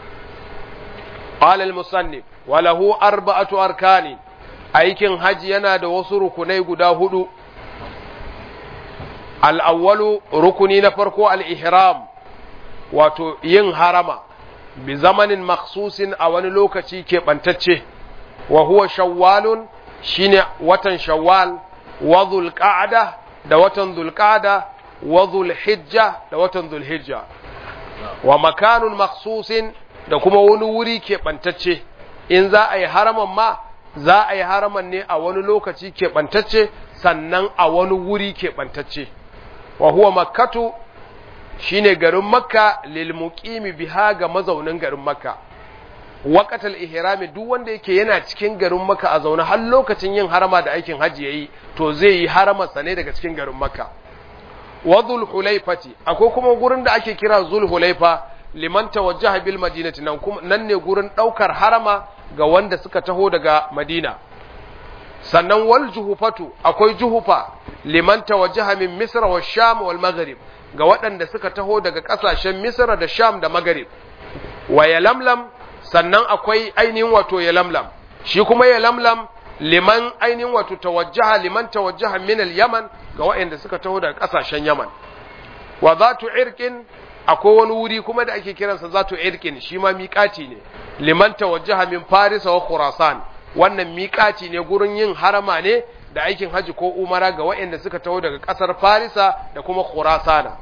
alal musannif walahu arba'atu arkani aikin hajji yana da wasu rukunai guda hudu al'awwalu rukuni na farko al-ihram wato yin harama bi zamanin maksusin a wani lokaci keɓantacce wa huwa shawwalun shine watan shawwal wa zulqa'da da watan zulqa'da wa zulhijja da watan zulhijja wa makanun maksusin da kuma wani wuri keɓantacce in za a yi haraman ma za a yi haraman ne a wani lokaci keɓantacce sannan a wani wuri keɓantacce wa huwa makkatu shine garin makka lil muqimi biha ga mazaunin garin makka waqatal ihrami duk wanda yake yana cikin garin makka a zaune har lokacin yin harama da aikin haji yayi to zai yi haramar sa ne daga cikin garin makka wa dhul hulaifati akwai kuma gurin da ake kira zul hulaifa liman tawajjaha bil madinati nan kuma nan ne gurin daukar harama ga wanda suka taho daga madina sannan wal juhufatu akwai juhufa liman tawajjaha min misra wa sham wal maghrib ga waɗanda suka taho daga ƙasashen misra da sham da maghrib wa yalamlam sannan akwai ainihin wato yalamlam shi kuma yalamlam liman ainihin wato tawajjaha liman tawajjaha min al yaman ga waɗanda suka taho daga ƙasashen yaman wa zatu irqin akwai wani wuri kuma da ake kiransa zatu irqin shi ma miƙati ne liman tawajjaha min farisa wa khurasan wannan miƙaci ne gurin yin harama ne da aikin haji ko umara ga waɗanda suka taho daga ƙasar farisa da kuma khurasana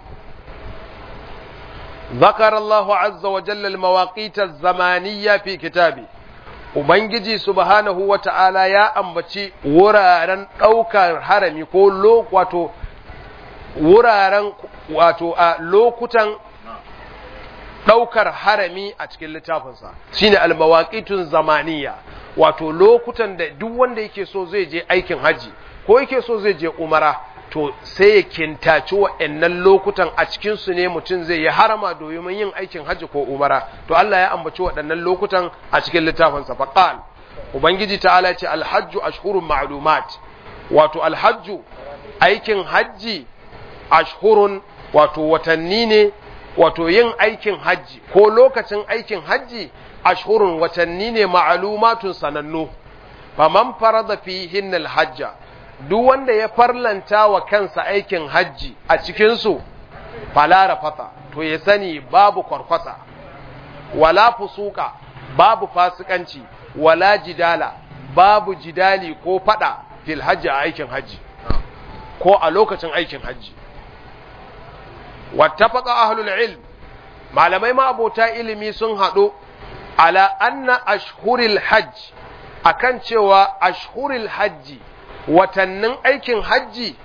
ذكر الله عز وجل المواقيت الزمانية في كتابه Ubangiji subhanahu wa ta'ala ya ambaci wuraren ɗaukar harami ko wato wuraren wato a lokutan ɗaukar harami a cikin littafinsa shine almawaqitun zamaniya wato lokutan da duk wanda yake so zai je aikin haji ko yake so zai je umara to sai ya kintaci wa'annan lokutan a cikin su ne mutum zai yi harama domin yin aikin haji ko umara to Allah ya ambaci waɗannan lokutan a cikin littafinsa faqal ubangiji ta'ala ya ce alhajju ashhurun ma'lumat wato alhajju aikin hajji ashhurun wato watanni ne wato yin aikin hajji ko lokacin aikin hajji ashhurun watanni ne ma'alumatun sanannu faman farada fihin alhajja duk wanda ya farlanta wa kansa aikin hajji a cikinsu falara fata to ya sani babu kwarkwasa wala fusuka babu fasikanci wala jidala babu jidali ko fada fil hajji a aikin hajji ko a lokacin aikin hajji wattafaqa ahlul ilm malamai ma abota ilimi sun haɗu ala anna ashhuril hajj akan cewa ashhuril hajji watannin aikin hajji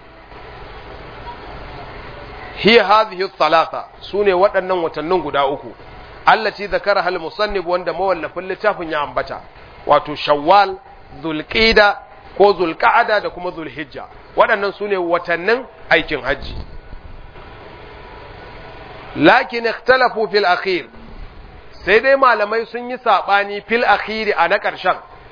hiya hadhihi thalatha sune waɗannan watannin guda uku allati zakara hal musannif wanda mawallafin littafin ya ambata wato shawwal zulqida ko zulqa'ada da kuma zulhijja waɗannan sune watannin aikin hajji lakin ikhtalafu fil akhir sai dai malamai sun yi sabani fil akhiri a na ƙarshen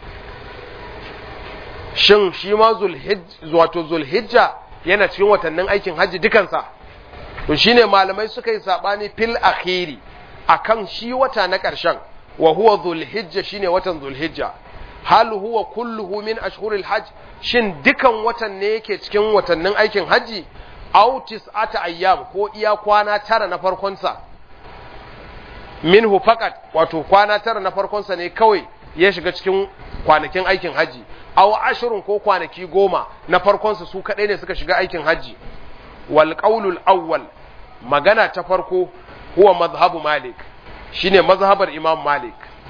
shin shi ma wato zulhijja yana cikin watannin aikin hajji dukansa to shine malamai suka yi sabani fil akhiri akan shi wata na ƙarshen wa huwa zulhijja shine watan zulhijja hal huwa kulluhu min ashhuril hajj shin dukan watan ne yake cikin watannin aikin hajji aw tis'ata ayyam ko iya kwana tara na farkon sa minhu faqat wato kwana tara na farkon sa ne kawai ya shiga cikin kwanakin aikin haji aw ashrun ko kwanaki goma na farkon sa su kadai ne suka shiga aikin haji wal qawlul awwal magana ta farko huwa mazhabu malik shine mazhabar imam malik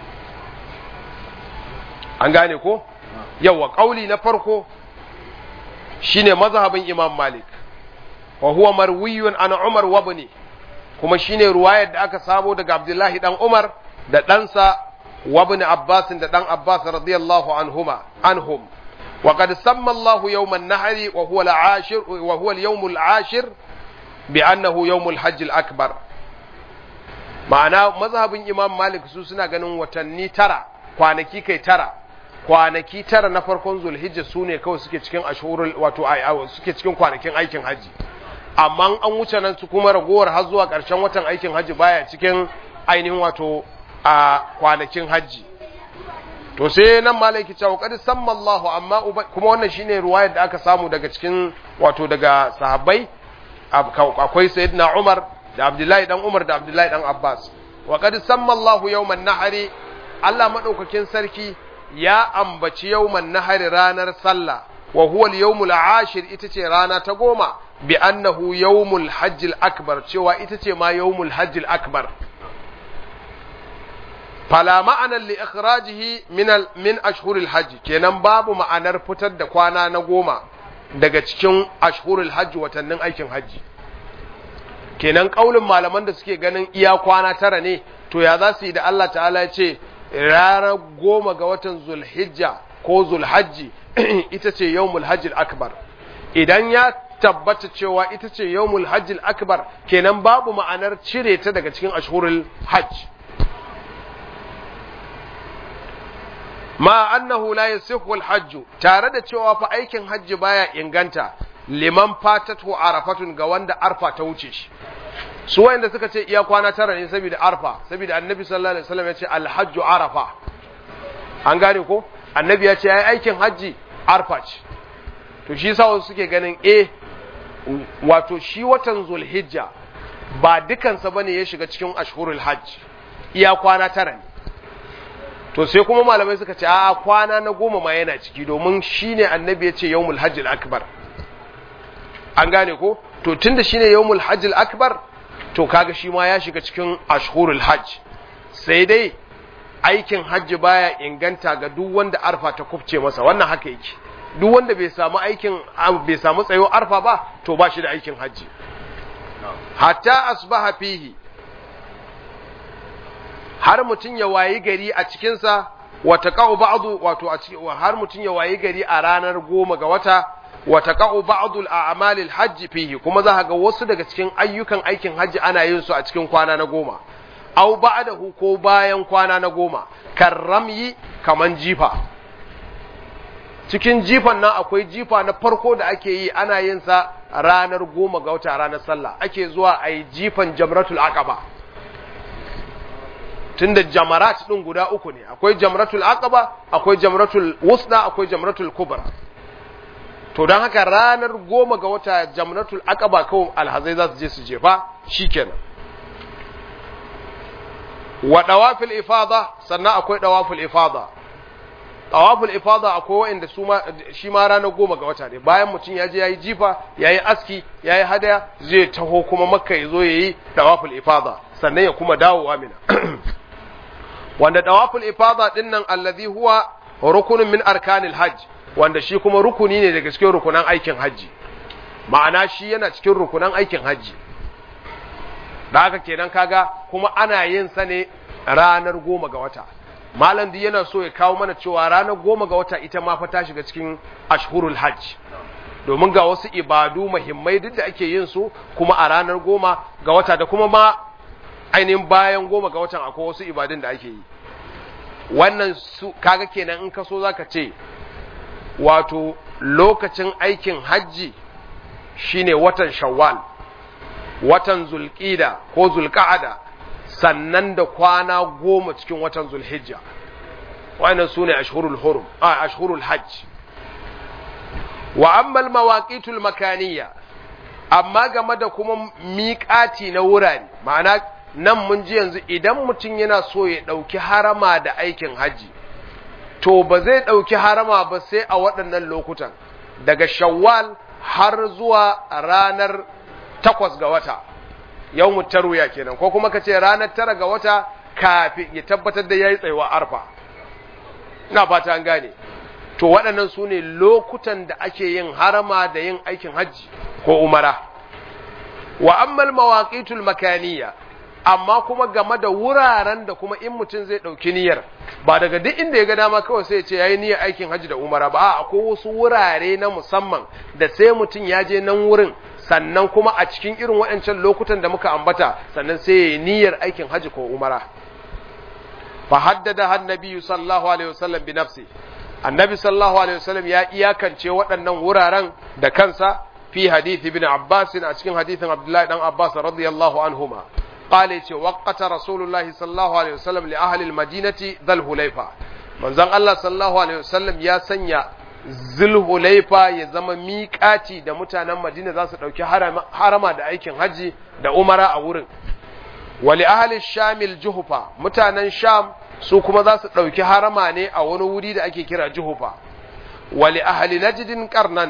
an gane ko yawa kauli na farko shine mazhabin imam malik wa huwa marwiyun an umar wa ibni kuma shine ruwayar da aka samo daga abdullahi dan umar da ɗansa wa ibn abbas da dan abbas radiyallahu anhuma anhum wa qad samma allah yawm an-nahr wa huwa al-ashir wa huwa al-yawm al-ashir bi annahu yawm al-hajj al-akbar ma'ana mazhabin imam malik su suna ganin watanni tara kwanaki kai tara kwanaki tara na farkon zulhijja su ne kawai suke cikin ashurul wato suke cikin kwanakin aikin haji amma an wuce nan su kuma ragowar har zuwa ƙarshen watan aikin haji baya cikin ainihin wato a kwanakin haji to sai nan malaki cewa qad samma Allah amma kuma wannan shine ruwayar da aka samu daga cikin wato daga sahabbai akwai sayyidina Umar da Abdullahi dan Umar da Abdullahi dan Abbas wa qad samma Allah yawman nahari Allah madaukakin sarki ya ambaci yawman nahari ranar sallah wa huwa al-yawmul ashir ita ce rana ta goma bi annahu yawmul hajjil akbar cewa ita ce ma yawmul hajjil akbar fala ma'anar li ikhrajihi min min ashhuril hajj kenan babu ma'anar fitar da kwana na goma daga cikin ashhurul hajj watannin aikin hajji kenan kaulin malaman da suke ganin iya kwana tara ne to ya za su yi da Allah ta'ala ya ce ranar goma ga watan zulhijja ko zulhajji ita ce yawmul hajjil akbar idan ya tabbata cewa ita ce yawmul hajjil akbar kenan babu ma'anar cire ta daga cikin ashhurul hajj ma annahu la yasihu al-hajj tare da cewa fa aikin hajji baya inganta liman fatatu arafatun ga wanda arfa ta wuce shi su wanda suka ce iya kwana tara ne saboda arfa saboda annabi sallallahu alaihi wasallam ya ce al-hajju arafa an gane ko annabi ya ce ai aikin hajji arfa ce to shi yasa wasu suke ganin eh wato shi watan zulhijja ba dukansa bane ya shiga cikin ashhurul hajj iya kwana tara ne to sai kuma malamai suka ce a kwana na goma ma yana ciki domin shine annabi ya ce yawmul hajjil akbar an gane ko to tunda shine yawmul hajjil akbar to kaga shi ma ya shiga cikin ashhurul hajj sai dai aikin hajji baya inganta ga duk wanda arfa ta kufce masa wannan haka yake duk wanda bai samu aikin bai samu tsayo arfa ba to ba shi da aikin hajji hatta asbaha fihi har mutum ya wayi gari a cikinsa wata ka'u ba'du wato a cikin har mutum ya wayi gari a ranar goma ga wata wata ka'u ba'du al-a'mal al-hajj fihi kuma za ga wasu daga cikin ayyukan aikin hajji ana yin su a cikin kwana na goma aw ba'dahu ko bayan kwana na goma karramyi kaman jifa cikin jifan nan akwai jifa na farko da ake yi ana yin sa ranar goma ga wata ranar sallah ake zuwa a yi jifan jamratul aqaba tunda jamarat din guda uku ne akwai jamratul aqaba akwai jamratul wusda akwai jamratul kubra to don haka ranar goma ga wata jamratul aqaba kawai alhazai za su je su jefa shikenan wa dawafil ifada sannan akwai dawaful ifada dawaful ifada akwai wanda su ma shi ma ranar goma ga wata ne bayan mutum ya je yayi jifa yayi aski yayi hadaya zai taho kuma makka ya zo yayi dawaful ifada sannan ya kuma dawo amina wanda dawaful ifada din nan allazi huwa rukunun min arkanil hajj wanda shi kuma rukuni ne daga cikin rukunan aikin hajji ma'ana shi yana cikin rukunan aikin hajji da haka kenan kaga kuma ana yin sa ne ranar goma ga wata malam di yana so ya kawo mana cewa ranar goma ga wata ita ma fa ta shiga cikin ashhurul hajj domin ga wasu ibadu muhimmai duk da ake yin su kuma a ranar goma ga wata da kuma ma ainihin bayan goma ga watan akwai wasu ibadun da ake yi wannan su kaga kenan in ka so zaka ce wato lokacin aikin hajji shine watan shawwal watan zulqida ko zulqa'ada sannan da kwana goma cikin watan zulhijja wannan sune ashhurul hurum a ashhurul hajj wa amma al mawaqitul makaniyya amma game da kuma miƙati na wurare ma'ana nan mun ji yanzu idan mutum yana so ya ɗauki harama da aikin hajji to ba zai ɗauki harama ba sai a waɗannan lokutan daga shawwal har zuwa ranar takwas ga wata yau tarwiya kenan ko kuma ka ce ranar tara ga wata kafin ya tabbatar da ya yi tsayuwa arfa ina fata an gane to waɗannan su ne lokutan da ake yin harama da yin aikin hajji ko umara wa ammal mawaqitul makaniya amma kuma game da wuraren da kuma in mutum zai ɗauki niyyar ba daga duk inda ya ga dama kawai sai ya ce yayi niyyar aikin hajji da umara ba a akwai wasu wurare na musamman da sai mutum ya je nan wurin sannan kuma a cikin irin waɗancan lokutan da muka ambata sannan sai ya yi niyyar aikin hajji ko umara fa haddada annabi sallallahu alaihi wasallam bi nafsi annabi sallallahu alaihi wasallam ya iyakance waɗannan wuraren da kansa fi hadithi ibn abbas a cikin hadithin abdullahi dan abbas radiyallahu anhuma قال يتي وقت رسول الله صلى الله عليه وسلم لأهل المدينة ذا الهليفة من زن الله صلى الله عليه وسلم يا سنيا ذل هليفة يزم ميقاتي دا متانا مدينة ذا سدوكي حرما دا أيكين حجي دا أمرا أورن ولأهل الشام الجهفة متانا شام su kuma za su ɗauki harama ne a wani wuri da ake kira juhufa wali ahli najdin karnan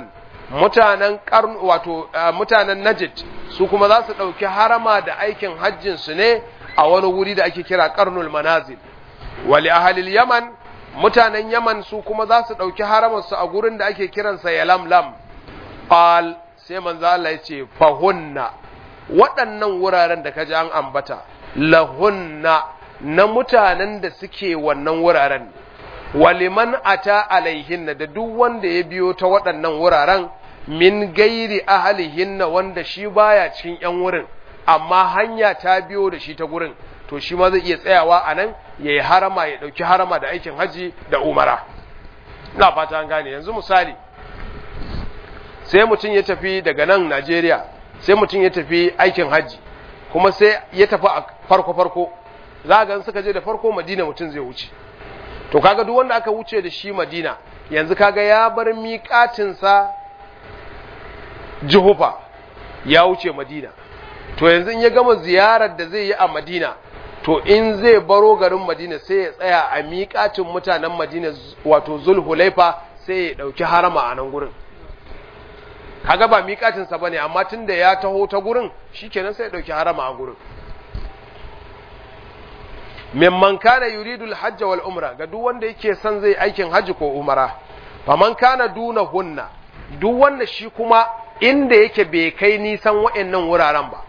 mutanen karn wato mutanen najd su kuma za su ɗauki harama da aikin hajjin su ne a wani wuri da ake kira karnul manazil wali ahalil yaman mutanen yaman su kuma za su ɗauki haramarsu a gurin da ake kiransa yalamlam qal sai manzo Allah ya ce fahunna waɗannan wuraren da kaji an ambata lahunna na mutanen da suke wannan wuraren waliman ata alaihinna da duk wanda ya biyo ta waɗannan wuraren min gairi ahalihinna wanda shi baya cikin yan wurin amma hanya ta biyo da shi ta gurin to shi ma zai iya tsayawa a nan ya yi harama ya ɗauki harama da aikin haji da umara na fata an gane yanzu misali sai mutum ya tafi daga nan najeriya sai mutum ya tafi aikin haji kuma sai ya tafi a farko-farko za a suka je da farko madina mutum zai wuce to kaga duk wanda aka wuce da shi madina yanzu kaga ya bar miƙatinsa jihufa ya wuce madina to yanzu in ya gama ziyarar da zai yi a madina to in zai baro garin madina sai ya tsaya a miƙatin mutanen madina wato zulhulaifa sai ya ɗauki harama a nan gurin kaga ba miƙatinsa ba ne amma tun da ya taho ta gurin shi kenan sai ya ɗauki harama a gurin mimman kana yuridul hajj wal umra ga duk wanda yake son zai aikin hajji ko umara faman kana duna hunna duk wanda shi kuma inda yake bai kai nisan wa'annan wuraren ba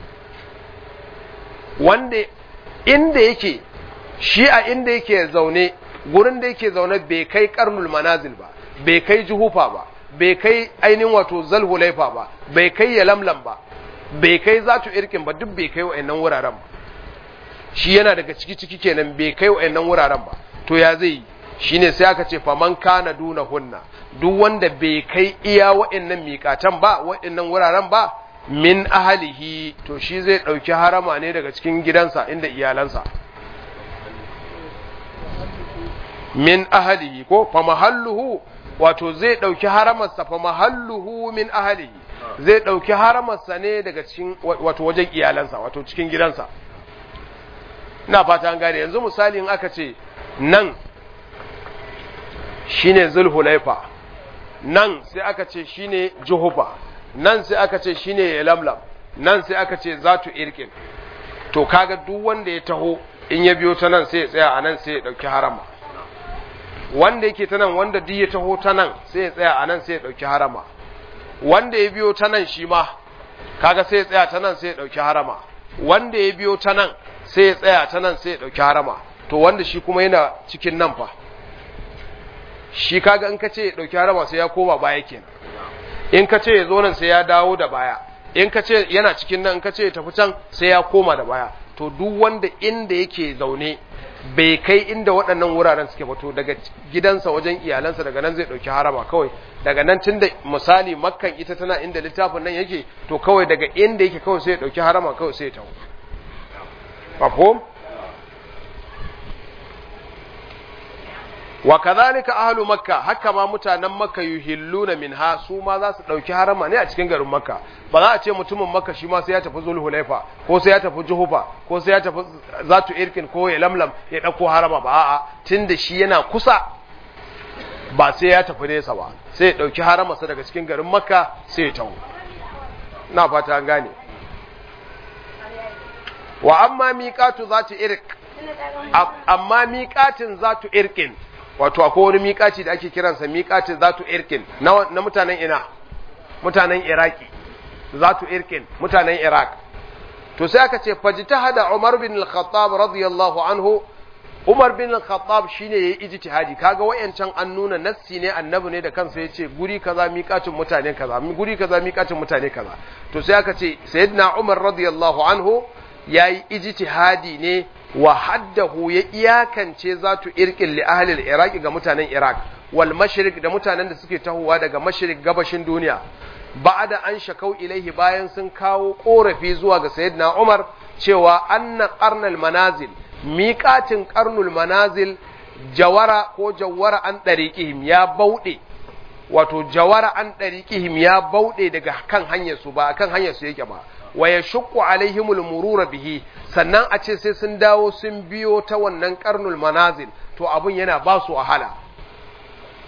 wanda inda yake shi a inda yake zaune gurin da yake zaune bai kai karnul manazil ba bai kai juhufa ba bai kai ainihin wato zalhulaifa ba bai kai yalamlam ba bai kai zatu irkin ba duk bai kai wa'annan wuraren ba shi yana daga ciki ciki kenan bai kai wa'annan wuraren ba to ya zai yi shine sai aka ce faman kana duna hunna duk wanda bai kai iya wa'annan miƙatan ba wa'annan wuraren ba min ahalihi to shi zai ɗauki harama ne daga cikin gidansa inda iyalansa min ahalihi ko fa mahalluhu wato zai ɗauki haramarsa fa mahalluhu min ahalihi zai ɗauki haramarsa ne daga cikin wato wajen iyalansa wato cikin gidansa ina fata an gane yanzu misali in aka ce nan shine zulhulaifa nan sai aka ce shine juhufa nan sai aka ce shine lamlam nan sai aka ce zatu irkin to kaga duk wanda ya taho in ya biyo ta nan sai ya tsaya a nan sai ya dauki harama wanda yake ta nan wanda duk ya taho ta nan sai ya tsaya a nan sai ya dauki harama wanda ya biyo ta nan shi ma kaga sai ya tsaya ta nan sai ya dauki harama wanda ya biyo ta nan sai ya tsaya ta nan sai ya dauki harama to wanda shi kuma yana cikin nan fa shi kaga in ka ce ya dauki harama sai ya koma baya kenan in ka ce ya zo nan sai ya dawo da baya in ka ce yana cikin nan in ka ce ya tafi can sai ya koma da baya to duk wanda inda yake zaune bai kai inda waɗannan wuraren suke fito daga gidansa wajen iyalansa daga nan zai ɗauki harama kawai daga nan tun da misali makkan ita tana inda littafin nan yake to kawai daga inda yake kawai sai ya ɗauki harama kawai sai ya taho mafhum wa kadhalika ahlu makka haka ma mutanen makka yuhilluna minha su ma za su dauki harama ne a cikin garin makka ba za a ce mutumin makka shi ma sai ya tafi zulhulaifa ko sai ya tafi juhufa ko sai ya tafi zatu irkin ko ya lamlam ya dauko harama ba a'a tunda shi yana kusa ba sai ya tafi nesa ba sai ya dauki harama sa daga cikin garin makka sai ya tawo na fata an gane wa amma miqatu zatu irk amma miqatin zatu irkin wato akwai wani miƙaci da ake kiransa miƙacin zatu irkin na mutanen ina mutanen iraki zatu irkin mutanen iraq to sai aka ce fajtahada umar bin al-khattab radiyallahu anhu umar bin al-khattab shine yayi ijtihadi kaga wayancan an nuna nassi ne annabi ne da kansa yace guri kaza miƙacin mutane kaza guri kaza miƙacin mutane kaza to sai aka ce sayyidina umar radiyallahu anhu yayi ijtihadi ne wa haddahu ya iyakance zatu irkin li ahli iraki ga mutanen iraq wal mashriq da mutanen da suke tahowa daga mashriq gabashin duniya ba'da an shakau ilaihi bayan sun kawo korafi zuwa ga sayyidina umar cewa anna qarnal manazil miqatin qarnul manazil jawara ko jawara an dariqihim ya bauɗe wato jawara an dariqihim ya bauɗe daga kan hanyar su ba kan hanyar su yake ba wa yashqu alaihimul murura bihi sannan a ce sai sun dawo sun biyo ta wannan karnul manazil to abun yana ba su wahala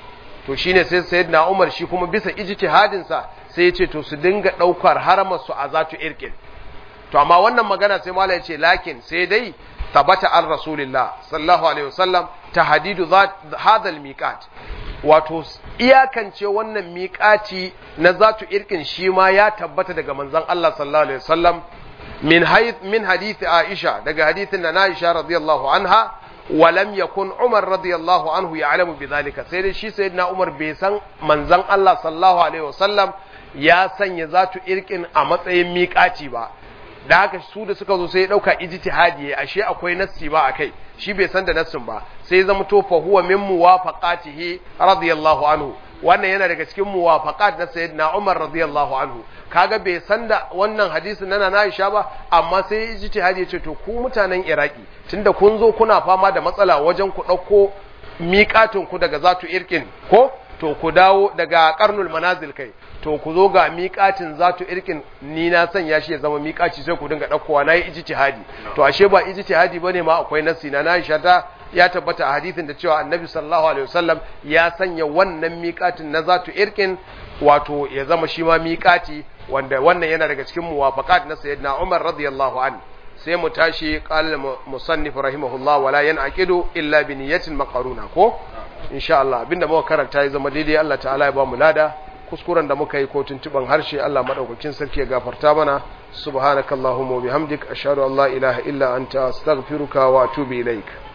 to shine sai sayyidina Umar shi kuma bisa ijtihadin sa sai ya ce to su dinga daukar haramar su a zatu irkin to amma wannan magana sai malai ya ce lakin sai dai tabata an rasulillah sallallahu alaihi wasallam tahdidu hadha al-miqat wato iyakance wannan miƙaci na zatu irkin shi ma ya tabbata daga manzon Allah sallallahu alaihi wasallam min hayth min hadith Aisha daga hadithin na Aisha radiyallahu anha wa lam yakun Umar radiyallahu anhu ya'lamu bidhalika sai dai shi sayyidina Umar bai san manzon Allah sallallahu alaihi wasallam ya sanya zatu irkin a matsayin miƙaci ba da haka su da suka zo sai ya dauka ijtihadi ashe akwai nassi ba akai shi bai san da nassin ba sai ya zama to fa huwa min muwafaqatihi radiyallahu anhu wannan yana daga cikin muwafaqat na sayyidina Umar radiyallahu anhu kaga bai san da wannan hadisin nana na Aisha ba amma sai ya ijtihadi ya ce to ku mutanen Iraki tunda kun zo kuna fama da matsala wajen ku dauko miƙatin ku daga zatu irkin ko to ku dawo daga karnul manazil kai to ku zo ga miƙacin zatu irkin ni na sanya shi ya zama miƙaci sai ku dinga ɗaukowa na yi ijtihadi to ashe ba ijtihadi bane ma akwai nasi na Aisha ta ya tabbata a hadisin da cewa Annabi sallallahu alaihi wasallam ya sanya wannan miƙatin na zatu irkin wato ya zama shi ma miƙaci wanda wannan yana daga cikin muwafaqat na sayyidina Umar radiyallahu anhu sai mu tashi qala musannif rahimahullah wala yanaqidu illa bi niyyatin maqaruna ko insha Allah abinda muka karanta ya zama daidai Allah ta'ala ya ba mu lada kuskuren da muka yi ko tuntuban harshe Allah madaukakin sarki ya gafarta mana subhanakallahumma wa bihamdik ashhadu an la ilaha illa anta astaghfiruka wa atubu ilaik